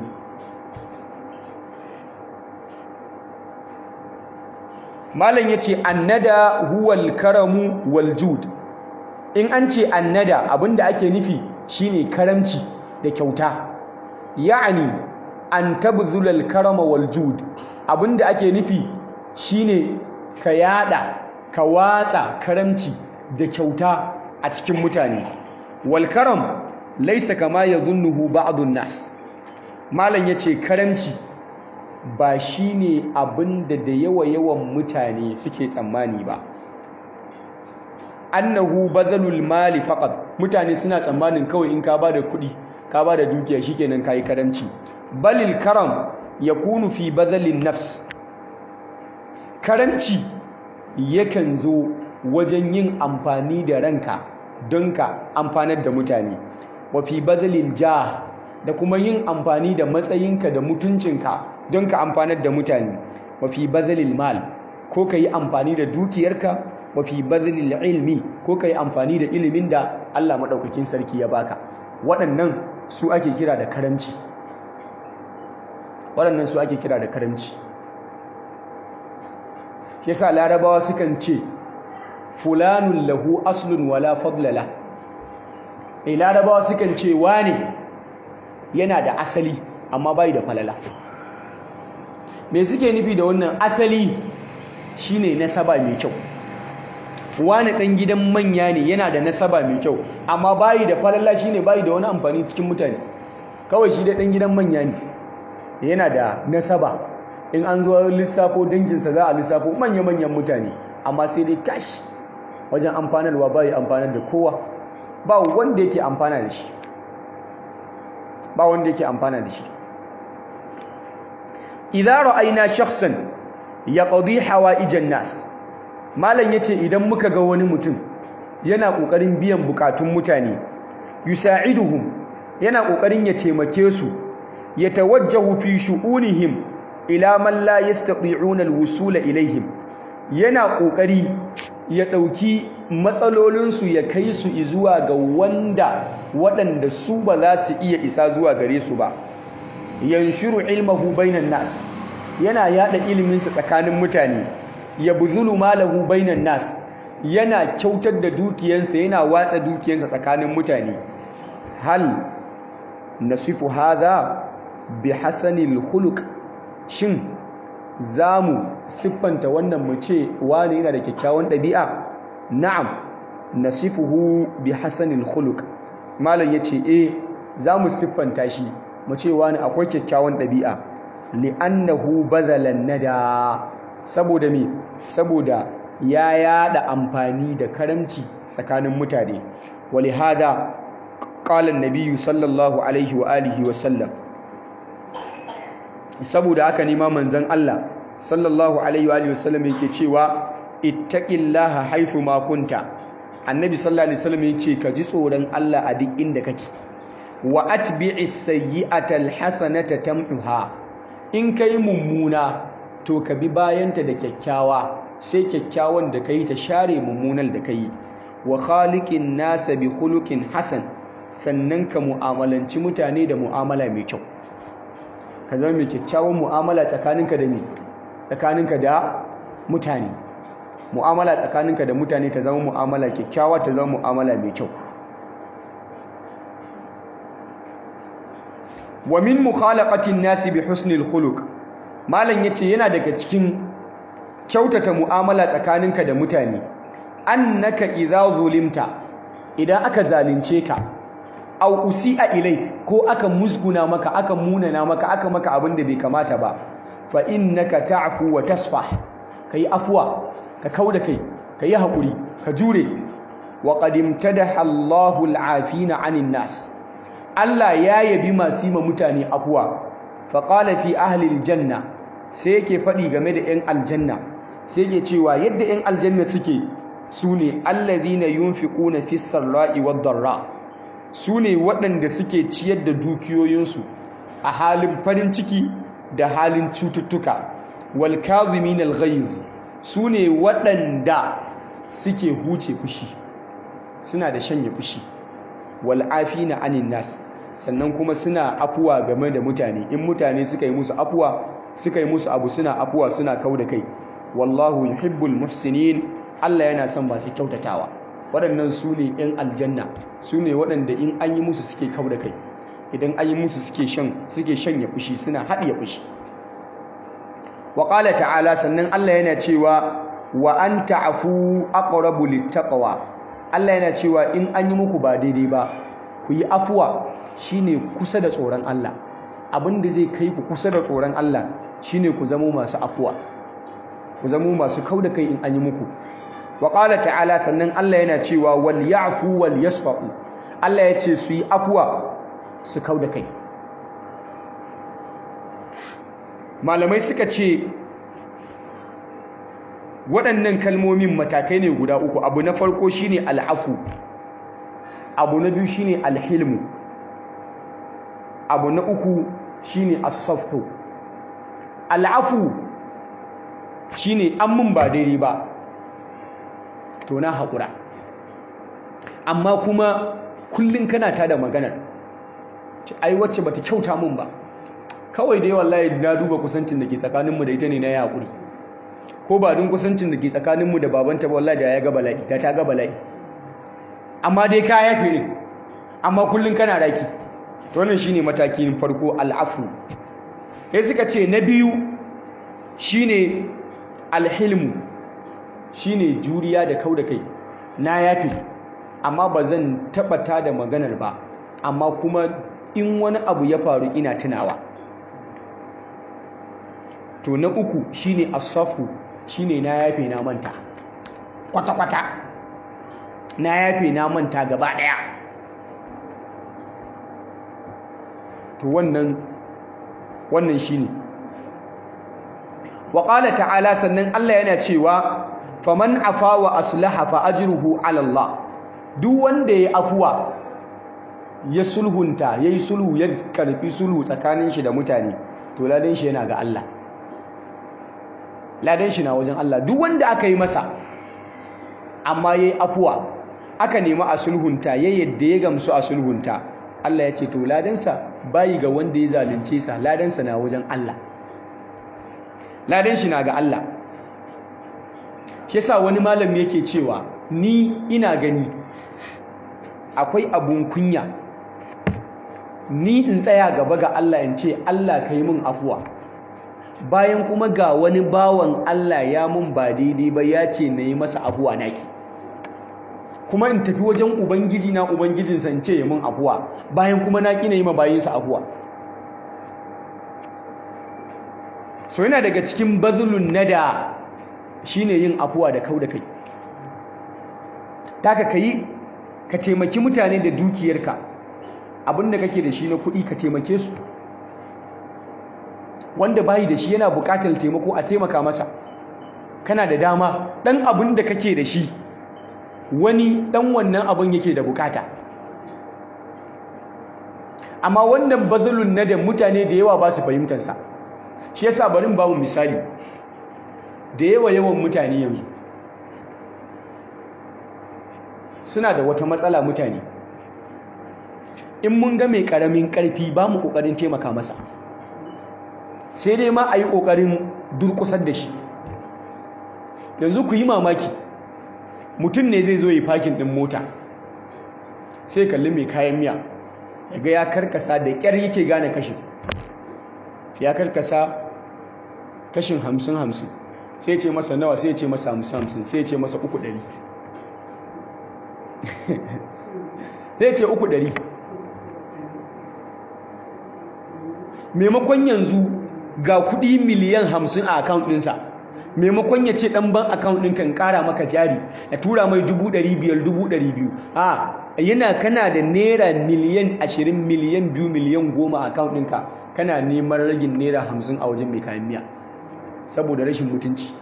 malam ya ce annada huwal karamu wal jud in an ce annada abinda ake nufi shine karamci da kyauta ya'ani an tabzula al karama wal jud abinda ake nufi shine ka yada ka watsa karamci da kyauta a cikin mutane wal karam laysa kama yadhunnuhu ba'dun nas malam yace karamci ba shine abinda da yawa yawan mutane suke tsammani ba annahu bazalul mali faqat mutane suna tsammanin kawai in ka bada kuɗi ka bada dukiya shikenan kai karamci balil karam yakunu fi bazalin nafs karamci yakan zo wajen yin amfani da ranka don ka amfanar da mutane wa fi bazalil jah da kuma yin amfani da matsayinka da mutuncinka don ka amfanar da mutane wa fi bazalil mal ko ka yi amfani da dukiyarka wa fi bazalil ilmi ko ka yi amfani da ilimin da Allah maɗaukakin sarki ya baka waɗannan su ake kira da karamci waɗannan su ake kira da karamci shi yasa larabawa sukan ce fulanun lahu aslun wala fadlala eh larabawa sukan ce wane yana da asali amma bai da falala me suke nufi da wannan asali shine nasaba mai kyau wani dan gidan manya ne yana da nasaba mai kyau amma bai da falala shine bai da wani amfani cikin mutane kawai shi da dan gidan manya ne yana da nasaba in an zo lissafo danginsa za a lissafo manya-manyan mutane amma sai dai kash wajen amfanarwa bai amfanar da kowa ba wanda yake amfana da shi ba wanda yake amfana da shi idza ra'ayna shakhsan yaqdi hawaijan nas malam yace idan muka ga wani mutum yana kokarin biyan bukatun mutane yusa'iduhum yana kokarin ya taimake su yatawajjahu fi shu'unihim ila man la yastati'una alwusula ilaihim yana kokari ya dauki matsalolin su ya kai su zuwa ga wanda waɗanda su ba za su iya isa zuwa gare su ba yanshuru ilmahu bainan nas yana yada ilimin sa tsakanin mutane yabzulu malahu bainan nas yana kyautar da dukiyarsa yana watsa dukiyarsa tsakanin mutane hal nasifu hadha bi hasanil khuluq shin zamu siffanta wannan mu ce wani yana da kyakkyawan ɗabi'a na'am nasifuhu bi hasanil khuluq malam yace eh zamu siffanta shi mu ce wani akwai kyakkyawan ɗabi'a li'annahu badalan nada saboda me saboda ya yada amfani da karamci tsakanin mutane walihada qala an-nabiy sallallahu alaihi wa alihi wa sallam saboda haka ne ma manzon Allah sallallahu alaihi wa alihi wa sallam yake cewa ittaqillaha haythu ma kunta annabi sallallahu alaihi wasallam yace ka ji tsoron Allah a duk inda kake wa atbi'is sayyi'ata alhasanata tamhuha in kai mummuna to ka bi bayanta da kyakkyawa sai kyakkyawan da kai ta share mummunan da kai wa khaliqin nasa bi khuluqin hasan sannan ka mu'amalanci mutane da mu'amala mai kyau ka zama mai kyakkyawan mu'amala tsakaninka da ni tsakaninka da mutane mu'amala tsakaninka da mutane ta zama mu'amala kyakkyawa ta zama mu'amala mai kyau wa min mukhalaqatin nasi bi husnil khuluq malam yace yana daga cikin kyautata mu'amala tsakaninka da mutane annaka idza zulimta idan aka zalunce ka aw usi'a ilai ko aka musguna maka aka munana maka aka maka abin da bai kamata ba fa innaka ta'fu wa tasfah kai afwa ka kauda kai kai hakuri ka jure wa qad imtadaha Allahu al-afina 'anil nas Allah ya yabi masu ma mutane afwa fa qala fi ahli al-janna sai yake fadi game da 'yan aljanna sai yake cewa yadda 'yan aljanna suke sune alladhina yunfiquna fis sarra'i wad darra su ne waɗanda suke ciyar da dukiyoyinsu a halin farin ciki da halin cututtuka wal kazimin al ghaiz su ne waɗanda suke huce fushi suna da shanye fushi wal afina anin nas sannan kuma suna afuwa game da mutane in mutane suka yi musu afuwa suka yi musu abu suna afuwa suna kauda kai wallahu yuhibbul muhsinin Allah yana son masu kyautatawa waɗannan su ne 'yan aljanna su ne waɗanda in an yi musu suke kau da kai idan an yi musu suke shan suke shanya fushi suna haɗiye fushi wa ƙala ta'ala sannan Allah yana cewa wa an ta'afu aqrabu littaqwa Allah yana cewa in an yi muku ba daidai ba ku yi afuwa shine kusa da tsoron Allah abin da zai kai ku kusa da tsoron Allah shine ku zamo masu afuwa ku zamo masu kau da kai in an yi muku wa ƙala ta'ala sannan Allah yana cewa wal ya'fu wal yasfa'u Allah ya ce su yi afuwa su kau da kai malamai suka ce waɗannan kalmomin matakai ne guda uku abu na farko shine al'afu abu na biyu shine alhilmu abu na uku shine as-safu al'afu shine an mun ba daidai ba to na haƙura amma kuma kullum kana ta da maganar ai wacce bata kyauta mun ba kawai dai wallahi na duba kusancin da ke tsakaninmu da ita ne na yi haƙuri ko ba don kusancin da ke tsakaninmu da babanta ba wallahi da ya ga bala'i da ta ga bala'i amma dai ka yafe ne amma kullum kana raki to wannan shine matakin farko al'afu sai suka ce na biyu shine alhilmu shine juriya da kau da kai na yafe amma ba zan tabbata da maganar ba amma kuma in wani abu ya faru ina tunawa to na uku shine asafu shine na yafe na manta kwata-kwata na yafe na manta gaba daya to wannan wannan shine wa qala ta'ala sannan Allah yana cewa faman afa wa aslaha fa ajruhu ala Allah duk wanda ya afuwa ya sulhunta yayi sulhu ya karbi sulhu tsakanin shi da mutane to ladan shi yana ga Allah ladan shi na wajen Allah duk wanda aka yi masa amma yayi afuwa aka nemi a sulhunta ya yadda ya gamsu a sulhunta Allah ya ce to ladansa bayi ga wanda ya zalunce sa ladansa na wajen Allah ladan shi na ga Allah shi yasa wani malami yake cewa ni ina gani akwai abun kunya ni in tsaya gaba ga Allah in ce Allah ka yi min afuwa bayan kuma ga wani bawan Allah ya mun ba daidai ba ya ce na yi masa afuwa naki kuma in tafi wajen ubangiji na ubangijinsa in ce ya mun afuwa bayan kuma na ƙi na yi ma bayinsa afuwa so yana daga cikin bazulun nada shine yin afuwa da kau da kai taka kai ka taimaki mutane da dukiyarka abinda kake da shi na kuɗi ka taimake su wanda bayi da shi yana buƙatar taimako a taimaka masa kana da dama ɗan abin da kake da shi wani ɗan wannan abin yake da buƙata amma wannan bazulun nada mutane da yawa ba su fahimtarsa shi yasa bari ba mu misali da yawa yawan mutane yanzu suna da wata matsala mutane in mun ga mai karamin karfi ba mu kokarin taimaka masa sai dai ma a yi kokarin durkusar da shi yanzu ku yi mamaki mutum ne zai zo yi fakin din mota sai kalli mai kayan miya yaga ya karkasa da ƙyar yake gane kashin ya karkasa kashin hamsin hamsin sai ce masa nawa sai ce masa hamsin hamsin sai ce masa uku ɗari sai ce uku ɗari maimakon yanzu ga kuɗi miliyan hamsin a akaunt ɗinsa maimakon ya ce ɗan ban akaunt ɗin kan ƙara maka jari ya tura mai dubu ɗari biyar dubu ɗari biyu a yana kana da naira miliyan ashirin miliyan biyu miliyan goma a akaunt ɗinka kana neman ragin naira hamsin a wajen mai kayan miya saboda rashin mutunci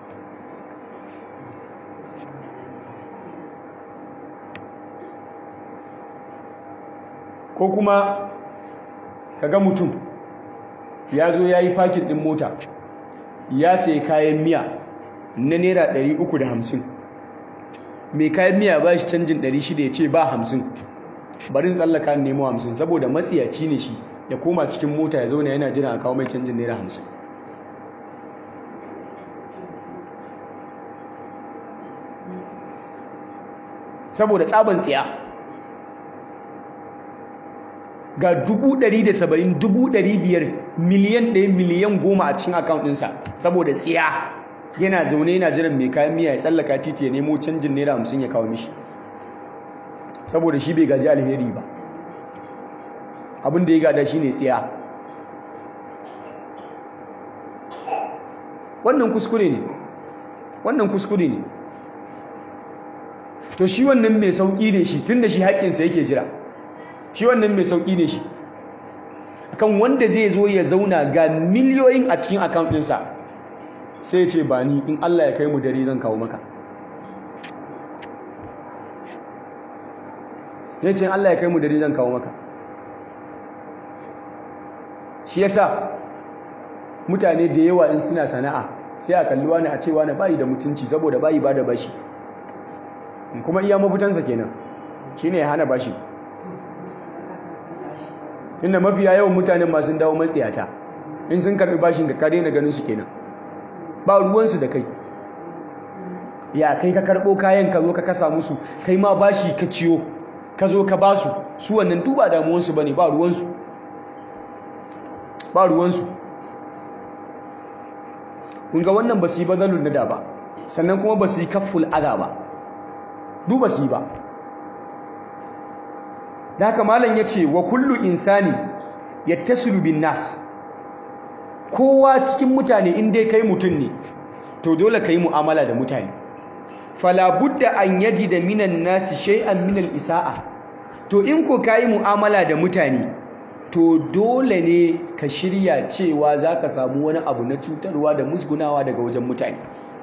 ko kuma kaga mutum ya zo ya yi fakin ɗin mota ya sai kayan miya na naira 350 mai kayan miya ba shi canjin 600 ya ce ba 50 barin tsallaka nemo 50 saboda matsiyaci ne shi ya koma cikin mota ya zauna yana jira a kawo mai canjin naira 50 saboda tsaban tsiya ga 170,000 500,000 miliyan 1 miliyan 10 a cikin account ɗinsa saboda tsiya yana zaune yana jiran mai kayan miya ya tsallaka titi ya nemo canjin naira 50 ya kawo mishi saboda shi bai gaji alheri ba abin da ya gada shi ne tsiya wannan kuskure ne wannan kuskure ne to shi wannan mai sauƙi ne shi tun da shi haƙƙinsa yake jira shi wannan mai sauƙi ne shi kan wanda zai zo ya zauna ga miliyoyin a cikin account ɗinsa sai ce ba ni in Allah ya kai mu dare zan kawo maka ya ce Allah ya kai mu dare zan kawo maka shi yasa mutane da yawa in suna sana'a sai a kalli wani a ce wani bayi da mutunci saboda bayi ba da bashi kuma iya mafitansa kenan shine ya hana bashi inda mafiya yawan mutanen masu dawo matsiyata in sun karbi bashin ka daina ganin su kenan ba ruwansu da kai ya kai ka karbo kayan ka zo ka kasa musu kai ma bashi ka ciyo ka zo ka basu su wannan duba damuwansu bane ba ruwansu ba ruwansu kun ga wannan ba su yi bazalun nada ba sannan kuma ba su yi kafful adha ba duba su yi ba da haka malam ya ce wa kullu insani yattasilu bin nas kowa cikin mutane in dai kai mutum ne to dole ka yi mu'amala da mutane fala budda an yaji da minan nasi shay'an min isaa to in ko ka yi mu'amala da mutane to dole ne ka shirya cewa za ka samu wani abu na cutarwa da musgunawa daga wajen mutane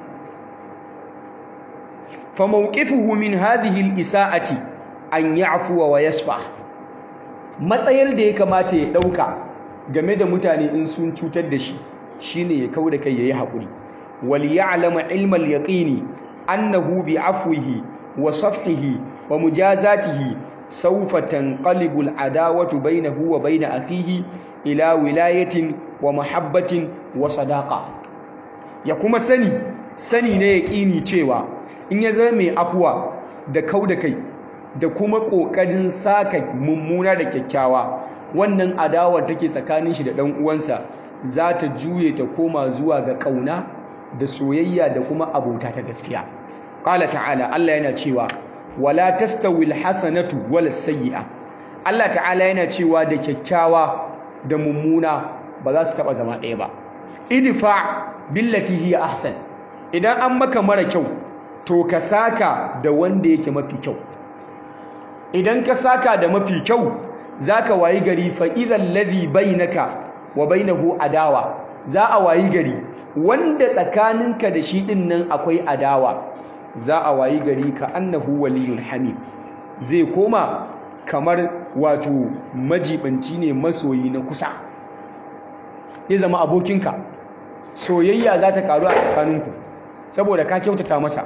fa mawqifuhu min hadhihi al-isa'ati an ya'fuwa wa yasfa matsayar da ya kamata ya dauka game da mutane in sun cutar da shi shine ya kauda kai yayi hakuri wal ya'lama ilmal yaqini annahu bi afwihi wa safhihi wa mujazatihi sawfa tanqalibu al-adawatu bainahu wa bain akhihi ila wilayatin wa mahabbatin wa sadaqa ya kuma sani sani ne yaqini cewa in ya zama mai afuwa da kauda kai da kuma ƙoƙarin saka mummuna da kyakkyawa wannan adawar take tsakanin shi da ɗan uwansa za ta juye ta koma zuwa ga ƙauna da soyayya da kuma abota ta gaskiya ƙala ta'ala Allah yana cewa wala tastawi alhasanatu wala sayyi'a Allah ta'ala yana cewa da kyakkyawa da mummuna ba za su taɓa zama ɗaya ba idfa billati hiya ahsan idan an maka mara kyau to ka saka da wanda yake mafi kyau idan ka saka da mafi kyau zaka wayi gari fa idhal ladhi bainaka wa bainahu adawa za a wayi gari wanda tsakaninka da shi din nan akwai adawa za a wayi gari ka annahu waliyul hamim zai koma kamar wato majibanci ne masoyi na kusa zai zama abokinka soyayya za ta karu a tsakaninku saboda ka kyautata masa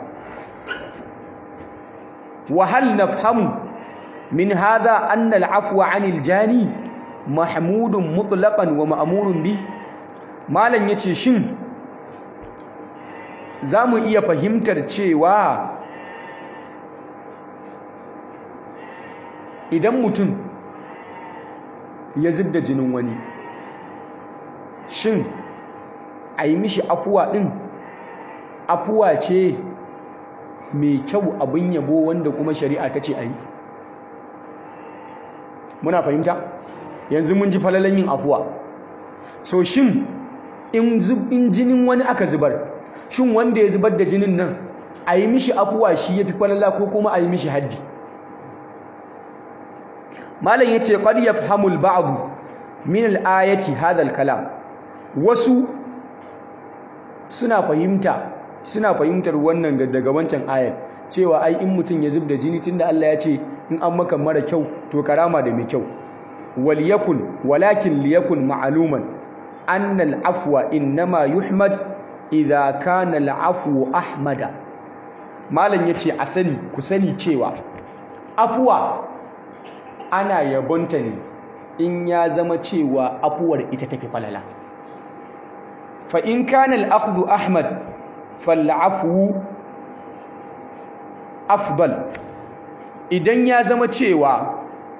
وهل نفهم من هذا أن العفو عن الجاني محمود مطلقا ومأمور به malam yace shin zamu iya fahimtar cewa idan mutum ya zub da jinin wani shin a yi mishi afuwa ɗin afuwa ce mai kyau abin yabo wanda kuma shari'a ta ce a yi muna fahimta yanzu mun ji falalan yin afuwa so shin in jinin wani aka zubar shin wanda ya zubar da jinin nan a yi mishi afuwa shi ya fi falala ko kuma a yi mishi haddi malam ya ce ƙwar ya fahamul ba'adu min al'ayati hadal kalam wasu suna fahimta suna fahimtar wannan daga wancan ayar cewa ai in mutum ya zub da jini tunda Allah ya ce in an maka mara kyau to karama da mai kyau waliyakun walakin liyakun ma'aluman annal afwa innama yuhmad idza kana al'afwu ahmada malam yace a sani ku sani cewa afuwa ana yabonta ne in ya zama cewa afuwar ita tafi falala fa in kana al-akhdhu ahmad fal'afwu afdal idan ya zama cewa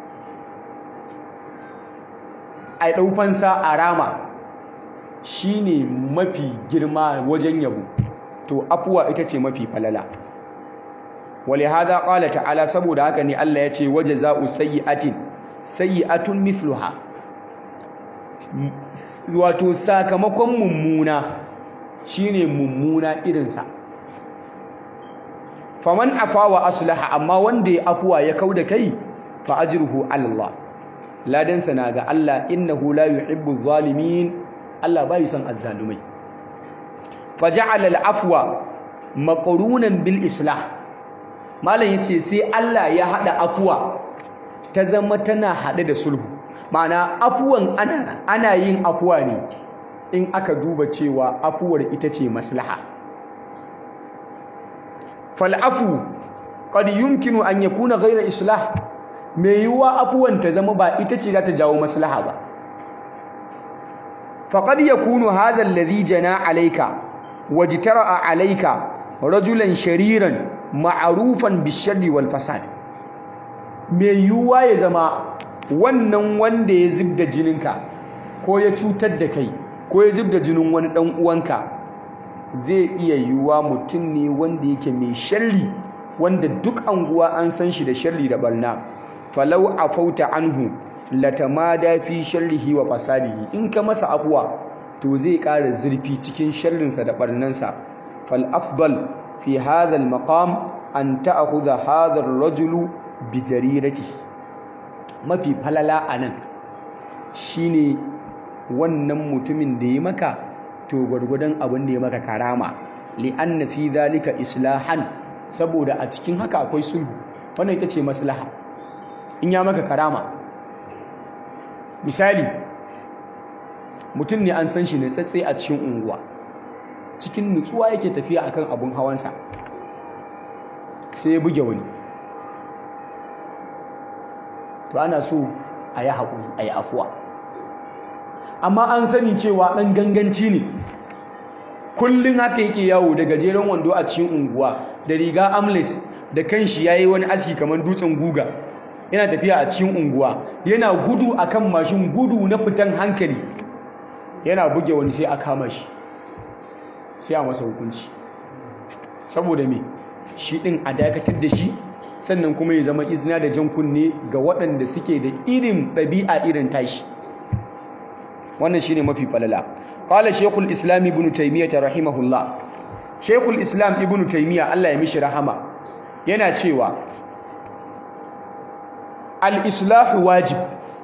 a ɗaufansa a rama shine mafi girma wajen yabo to afuwa ita ce mafi falala wale hada ƙala ta'ala saboda haka ne Allah ya ce waje za'u sayyi'atin sayyi'atun mithluha wato sakamakon mummuna shine mummuna irinsa faman afa wa aslaha amma wanda ya afuwa ya kauda kai fa ajruhu ala Allah ladansa na ga Allah innahu la yuhibbu zalimin Allah bai son azzalumai faja'ala al-afwa maqrunan bil islah malam yace sai Allah ya hada afuwa ta zama tana hade da sulhu ma'ana afuwan ana ana yin afuwa ne in aka duba cewa afuwar ita ce maslaha fal'afu qad yumkinu an yakuna ghayra islah mai yiwuwa afuwan ta zama ba ita ce za ta jawo maslaha ba faqad yakunu hadha alladhi jana alayka wajtara'a alayka rajulan shariran ma'rufan bisharri wal fasad mai yiwuwa ya zama wannan wanda ya zubda jininka ko ya cutar da kai ko ya zubda jinin wani dan uwanka zai iya yiwuwa mutum ne wanda yake mai sharri wanda duk anguwa an san shi da sharri da balna falau afauta anhu latamada fi sharrihi wa fasadihi in ka masa afuwa to zai ƙara zurfi cikin sharrinsa da barnansa fal afdal fi hadha al maqam an ta'khudha hadha ar rajulu bi jariratihi mafi falala anan shine wannan mutumin da ya maka to gwargwadon abin da ya maka karama li'anna fi dhalika islahan saboda a cikin haka akwai sulhu wannan ita ce maslaha in ya maka karama misali mutum ne an san shi ne tsatse a cikin unguwa cikin nutsuwa yake tafiya akan abun hawansa sai ya buge wani to ana so a yi haƙuri a yi afuwa amma an sani cewa ɗan ganganci ne kullum haka yake yawo da gajeren wando a cikin unguwa da riga amles da kanshi ya yi wani aski kamar dutsen guga yana tafiya a cikin unguwa yana gudu a kan mashin gudu na fitan hankali yana buge wani sai a kama shi sai a masa hukunci saboda me shi ɗin a dakatar da shi sannan kuma ya zama izina da jan kunne ga waɗanda suke da irin ɗabi'a irin tashi wannan shine mafi falala qala shaykhul islam ibn taymiyyah rahimahullah shaykhul islam ibn taymiyyah Allah ya mishi rahama yana cewa al islahu wajib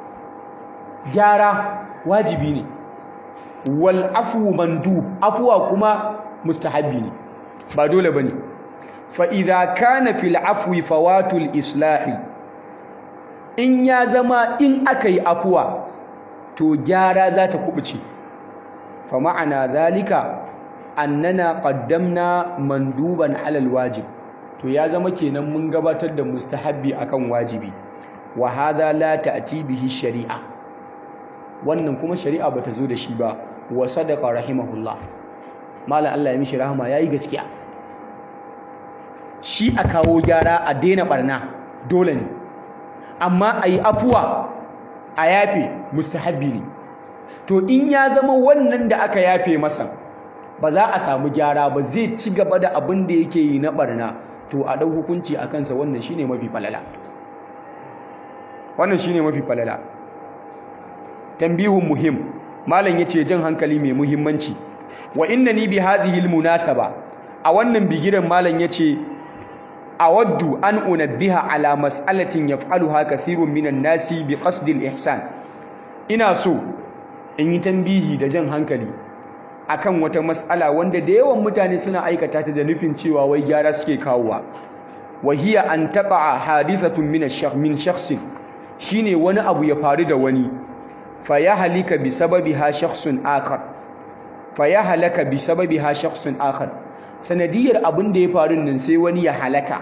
gyara wajibi ne wal afwu mandub afwa kuma mustahabbi ne ba dole bane fa idza kana fil afwi fawatul islahi in ya zama in aka yi afuwa to gyara za ta kubuce fa ma'ana zalika annana qaddamna manduban alal wajib to ya zama kenan mun gabatar da mustahabbi akan wajibi wa hadha la ta'ti bihi shari'a wannan kuma shari'a bata zo da shi ba wa sadaqa rahimahullah mallan Allah ya mishi rahama yayi gaskiya shi a kawo gyara a daina barna dole ne amma ayi afuwa a yafe mustahabbi ne to in ya zama wannan da aka yafe masa ba za a samu gyara ba zai ci gaba da abin da yake yi na barna to a ɗau hukunci a kansa wannan shine mafi falala wannan shine mafi falala tambihun muhim malam yace jan hankali mai muhimmanci wa innani bi hadhihi almunasaba a wannan bigiran malam yace awaddu an unabbiha ala mas'alatin yaf'aluha kathirun minan nasi bi qasdi ihsan ina so in yi tambihi da jan hankali akan wata mas'ala wanda da yawan mutane suna aikata ta da nufin cewa wai gyara suke kawowa wa hiya an taqa hadithatun min ash min shakhsin shine wani abu ya faru da wani fa ya halika bi sababiha shakhsun akhar fa ya halaka bi sababiha shakhsun akhar sanadiyar abin da ya faru nan sai wani ya halaka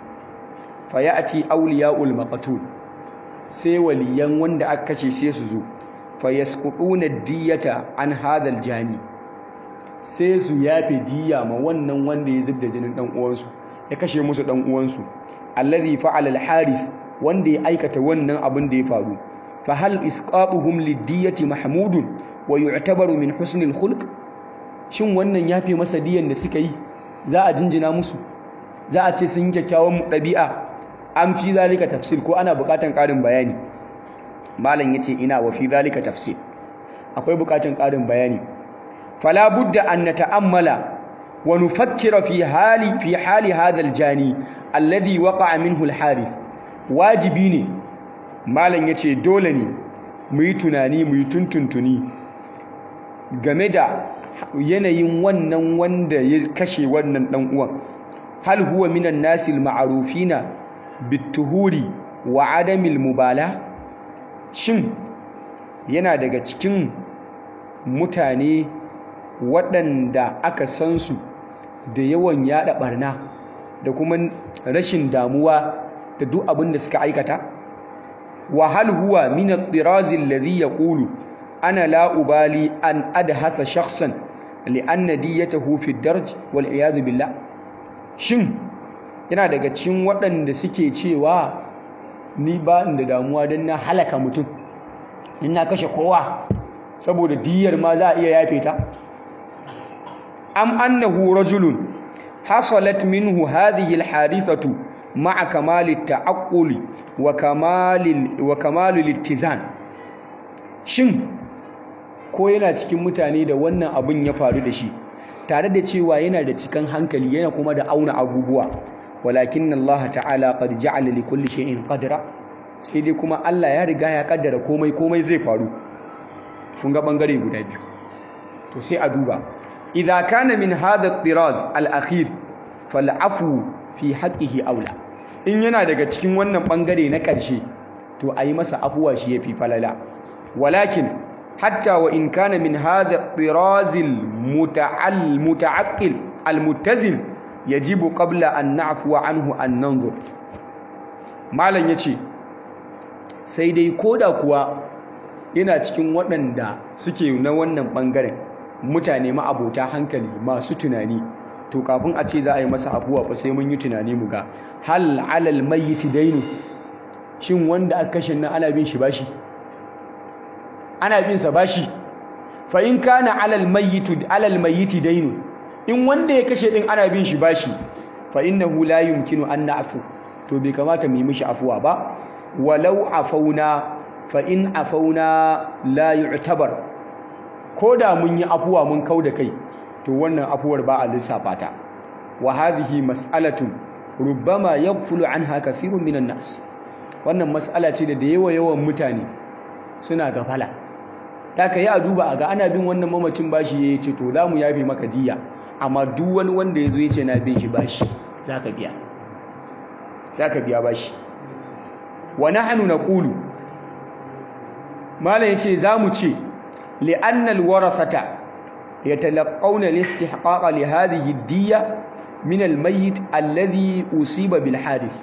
fa ya'ti awliyaul maqtul sai waliyan wanda aka kace sai su zo fa yasqutuna diyata an hadal jani sai su yafe diya ma wannan wanda ya zubda jinin dan uwansu ya kashe musu dan uwansu alladhi fa'ala al-harith wanda ya aikata wannan abin da ya faru fa hal isqatuhum lid-diyati mahmudun wa yu'tabaru min husni al-khulq shin wannan yafe masa diyan da suka yi za a jinjina musu za a ce sun yi kyakkyawan ɗabi'a an fi zalika tafsir ko ana buƙatan ƙarin bayani malam yace ina wa fi zalika tafsir akwai buƙatan ƙarin bayani fala budda an nata'ammala wa nufakkira fi hali fi hali hadha al-jani alladhi waqa'a minhu al-harith wajibi ne malam yace dole ne mu yi tunani mu yi tuntuntuni game da yanayin wannan wanda ya kashe wannan dan uwan hal huwa minan nasil ma'rufina bituhuri wa adamil mubala shin yana daga cikin mutane waɗanda aka san su da yawan yada barna da kuma rashin damuwa da duk abin da suka aikata wa hal huwa min at-tiraz alladhi yaqulu ana la ubali an adhasa shakhsan li'anna diyatahu fi ad-darj wal iyad billah shin yana daga cikin waɗanda suke cewa ni ba da damuwa dan na halaka mutum in na kashe kowa saboda diyar ma za a iya yafe ta am annahu rajulun hasalat minhu hadhihi al-hadithatu ma'a kamali ta'aqquli wa kamali wa kamalul ittizan shin ko yana cikin mutane da wannan abin ya faru da shi tare da cewa yana da cikan hankali yana kuma da auna abubuwa walakin Allah ta'ala qad ja'ala li kulli shay'in qadra sai dai kuma Allah ya riga ya kaddara komai komai zai faru kun ga bangare guda biyu to sai a duba idza kana min hadha at-tiraz al-akhir fal'afu fi haqqihi aula in yana daga cikin wannan bangare na ƙarshe to a yi masa afuwa shi yafi falala walakin hatta wa in kana min hadha at-tiraz al-muta'al muta'aqqil al-muttazim yajibu qabla an na'fuwa anhu an nanzur malam yace sai dai koda kuwa yana cikin waɗanda suke na wannan bangaren mutane ma'abota hankali masu tunani to kafin a ce za a yi masa abuwa ba sai mun yi tunani mu ga hal alal mayyiti dainu shin wanda aka kashe nan ana bin shi bashi ana bin sa bashi fa in kana alal mayyitu alal mayyiti dainu in wanda ya kashe din ana bin shi bashi fa innahu la yumkinu an na'fu to bai kamata mu yi mishi afuwa ba walau afauna fa in afauna la yu'tabar ko da mun yi afuwa mun kau da kai to wannan afuwar ba a lissafa ta wa hadhihi mas'alatun rubbama yaghfulu anha kathirun minan nas wannan mas'ala ce da da yawa yawan mutane suna gafala ta kai a duba a ga ana bin wannan mamacin bashi yayi ce to za mu yafe maka diya amma duk wani wanda yazo yace na bin shi bashi zaka biya zaka biya bashi wa nahnu naqulu malam yace zamu ce li'anna al-warathata يتلقون الاستحقاق لهذه الدية من الميت الذي أصيب بالحادث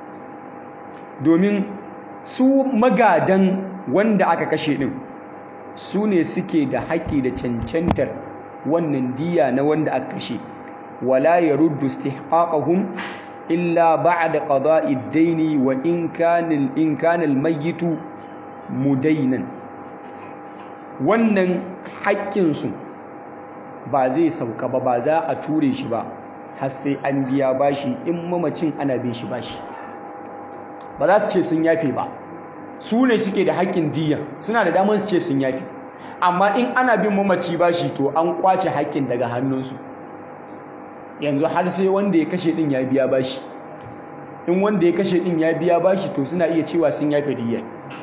domin su magadan wanda aka kashe din su ne suke da haƙƙi da cancantar wannan diya na wanda aka kashe wala yaruddu istihqaqahum illa ba'da qada'i ad-dayn wa in kana in kana al-mayyit mudainan wannan haƙƙinsu ba zai sauka ba ba za a ture shi ba har sai an biya bashi in mamacin ana bin shi bashi ba za su ce sun yafe ba su ne suke da haƙƙin diya suna da damar su ce sun yafe amma in ana bin mamaci bashi to an kwace haƙƙin daga hannunsu yanzu har sai wanda ya kashe din ya biya bashi in wanda ya kashe din ya biya bashi to suna iya cewa sun yafe diya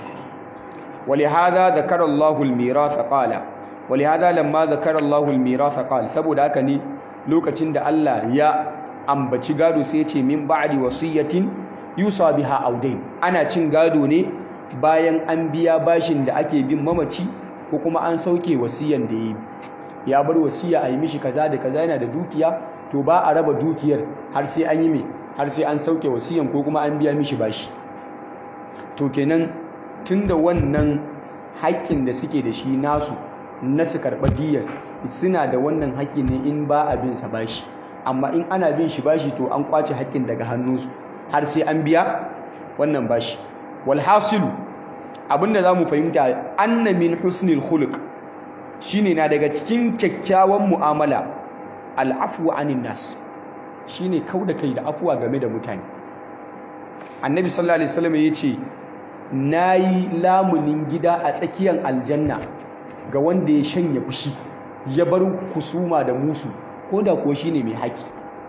ولهذا ذكر الله الميراث قال ولهذا لما ذكر الله الميراث قال saboda haka ne lokacin da Allah ya ambaci gado sai ya ce min ba'di wasiyatin yusa biha audain ana cin gado ne bayan an biya bashin da ake bin mamaci ko kuma an sauke wasiyan da yayi ya bar wasiya a yi mishi kaza da kaza yana da dukiya to ba a raba dukiyar har sai an yi me har sai an sauke wasiyan ko kuma an biya mishi bashi to kenan tunda wannan haƙƙin da suke da shi nasu na su karɓa diyar suna da wannan haƙƙi ne in ba a bin sa bashi amma in ana bin shi bashi to an kwace haƙƙin daga hannunsu har sai an biya wannan bashi walhasilu abinda za mu fahimta anna min husnil khuluq shine na daga cikin kyakkyawan mu'amala al'afwu anin nas shine kauda kai da afuwa game da mutane annabi sallallahu alaihi wasallam yace nayi lamunin gida a tsakiyar aljanna ga wanda ya shanya fushi ya bar kusuma da musu ko da kuwa shine mai haƙi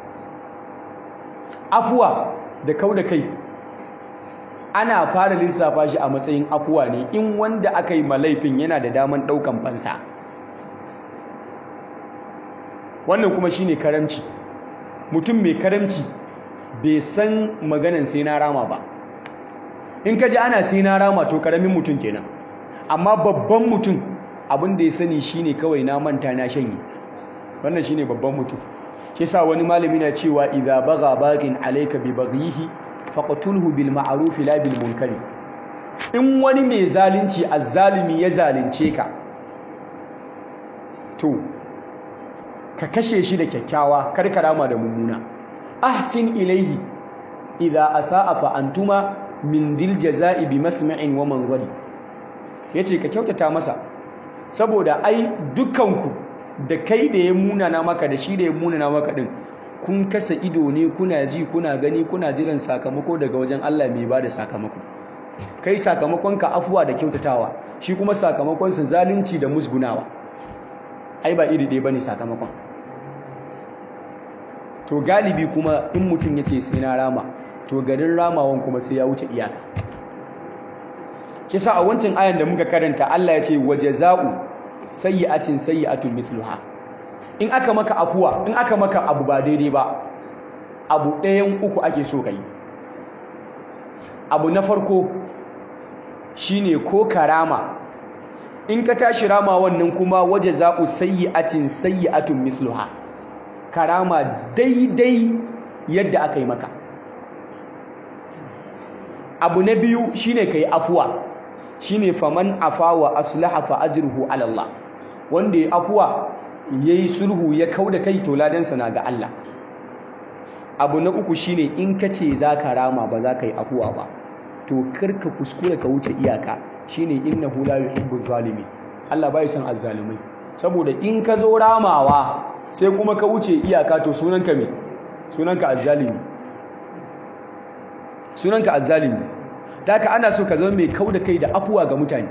afuwa da kauda kai ana fara lissafa shi a matsayin afuwa ne in wanda aka yi malaifin yana da daman ɗaukan fansa wannan kuma shine karamci mutum mai karamci bai san maganan sai na rama ba in ka ji ana sai na rama to karamin mutum kenan amma babban mutum abin da ya sani shine kawai na manta na shanye wannan shine babban mutum shi sa wani malami na cewa idza baga bagin alayka bi baghihi faqtulhu bil ma'ruf la bil munkari in wani mai zalunci azzalimi ya zalunce ka to ka kashe shi da kyakkyawa kar ka rama da mummuna ahsin ilaihi idza asaa fa antuma min dil jazaa'i bi masma'in wa manzari yace ka kyautata masa saboda ai dukanku da kai da ya munana maka da shi da ya munana maka din kun kasa ido ne kuna ji kuna gani kuna jiran sakamako daga wajen Allah mai bada sakamako kai sakamakonka afuwa da kyautatawa shi kuma sakamakonsa zalunci da musgunawa ai ba iri ɗaya bane sakamakon to galibi kuma in mutum ya ce sai na rama to garin ramawan kuma sai ya wuce iyaka kisa a wancan ayan da muka karanta Allah ya ce wajaza'u sayyi'atin sayyi'atun mithluha in aka maka afuwa in aka maka abu ba daidai ba abu ɗayan uku ake so kai abu na farko shine ko karama in ka tashi rama wannan kuma waje za'u sayyi'atin sayyi'atun mithluha karama daidai yadda aka yi maka abu na biyu shine kai afuwa shine faman afa wa aslaha fa ajruhu ala Allah wanda ya afuwa yayi sulhu ya kauda kai to ladansa na ga Allah abu na uku shine in kace zaka rama ba za ka yi afuwa ba to karka kuskure ka wuce iyaka shine innahu la yuhibbu zalimin Allah bai san azzalimai saboda in ka zo ramawa sai kuma ka wuce iyaka to sunanka me sunanka azzalimi sunanka azzalimi taka ana so ka zama mai kauda kai da afuwa ga mutane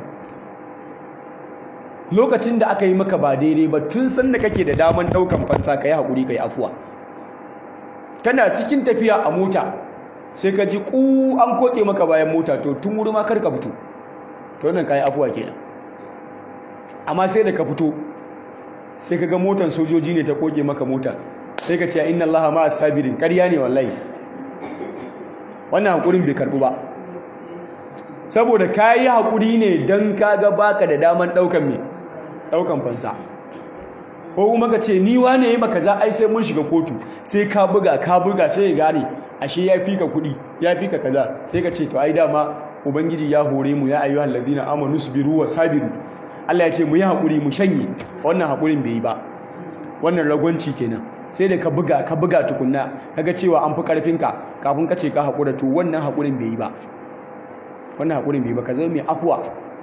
lokacin da aka yi maka ba daidai ba tun sanda kake da daman daukan fansa kai hakuri kai afuwa kana cikin tafiya a mota sai ka ji ku an koke maka bayan mota to tun wuri ma karka fito to wannan kai afuwa kenan amma sai da ka fito sai ka ga motan sojoji ne ta koke maka mota sai ka ce inna allaha ma sabirin ƙarya ne wallahi wannan hakurin bai karbu ba saboda kayi hakuri ne dan kaga baka da daman daukan me daukan fansa ko kuma ka ce ni wane yayi maka za ai sai mun shiga kotu sai ka buga ka buga sai ya gane ashe ya fika kuɗi ya fika kaza sai ka ce to ai dama ubangiji ya hore mu ya ayyuhal ladina amanu sabiru wa sabiru Allah ya ce mu yi hakuri mu shanye wannan hakurin bai yi ba wannan ragwanci kenan sai da ka buga ka buga tukunna kaga cewa an fi karfinka kafin ka ce ka hakura to wannan hakurin bai yi ba wannan hakurin bai yi ba ka zama mai afuwa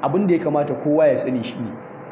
abin da ya kamata kowa ya sani shi ne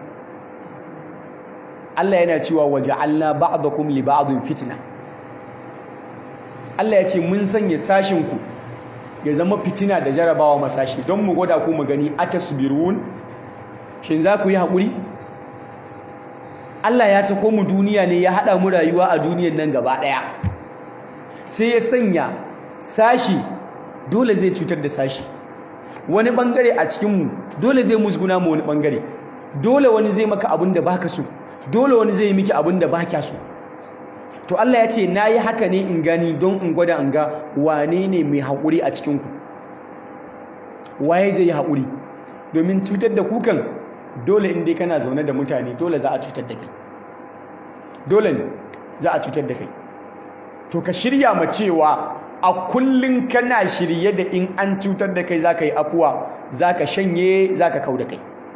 Allah yana cewa waja'alna ba'dakum li ba'din fitna Allah ya ce mun sanya sashin ku ya zama fitina da jarabawa masashi don mu gwada ku mu gani atasbirun shin za ku yi haƙuri Allah ya sako mu duniya ne ya haɗa mu rayuwa a duniyar nan gaba ɗaya sai ya sanya sashi dole zai cutar da sashi wani ɓangare a cikinmu dole zai musguna mu wani ɓangare dole wani zai maka abin da baka so dole wani zai yi miki abin da baka so to Allah ya ce na yi haka ne in gani don in gwada in ga wane ne mai haƙuri a cikinku waye zai yi haƙuri domin cutar da kukan dole in dai kana zaune da mutane dole za a cutar da kai dole ne za a cutar da kai to ka shirya ma cewa a kullum kana shirye da in an cutar da kai za ka yi afuwa za ka shanye za ka kau da kai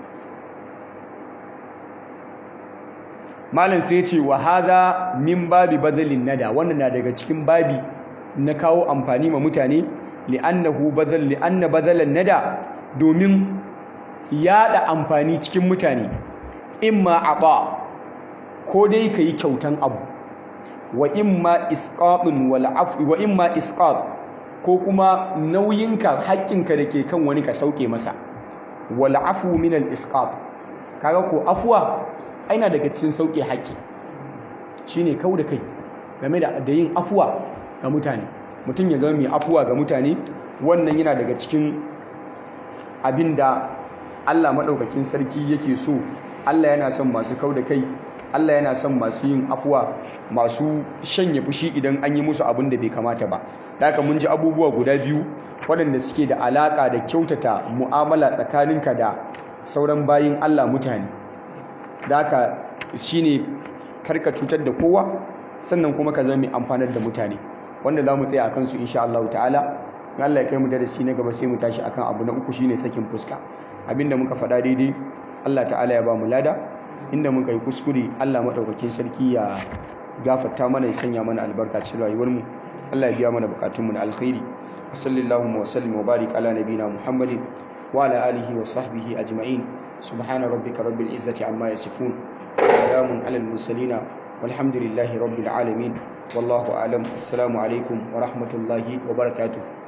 malam sai ce wa haza min babi badalin nada wannan na daga cikin babi na kawo amfani ma mutane li'annahu badal li'anna badalan nada domin yada amfani cikin mutane imma ata ko dai kai kyautan abu wa imma isqatun wal afwi wa imma isqat ko kuma nauyinka haƙƙinka da ke kan wani ka sauke masa wal afwu min al isqat kaga ko afwa aina daga cikin sauke haƙƙi shine kau da kai game da da yin afuwa ga mutane mutum ya zama mai afuwa ga mutane wannan yana daga cikin abin da Allah maɗaukakin sarki yake so Allah yana son masu kau da kai Allah yana son masu yin afuwa masu shanye fushi idan an yi musu abin da bai kamata ba da haka mun ji abubuwa guda biyu waɗanda suke da alaƙa da kyautata mu'amala tsakaninka da sauran bayin Allah mutane da haka shine karka cutar da kowa sannan kuma ka zama mai amfanar da mutane wanda za mu tsaya a kansu insha Allah ta'ala Allah ya kai mu darasi na gaba sai mu tashi akan abu na uku shine sakin fuska abinda muka faɗa daidai Allah ta'ala ya ba mu lada inda muka yi kuskure Allah madaukakin sarki ya gafarta mana ya sanya mana albarka cikin rayuwar mu Allah ya biya mana bukatun mu na alkhairi sallallahu wa sallim wa barik ala nabina muhammadin wa ala alihi wa sahbihi ajma'in subhana rabbika rabbil izzati amma yasifun salamun alal mursalin والحمد لله رب العالمين والله أعلم السلام عليكم ورحمة الله وبركاته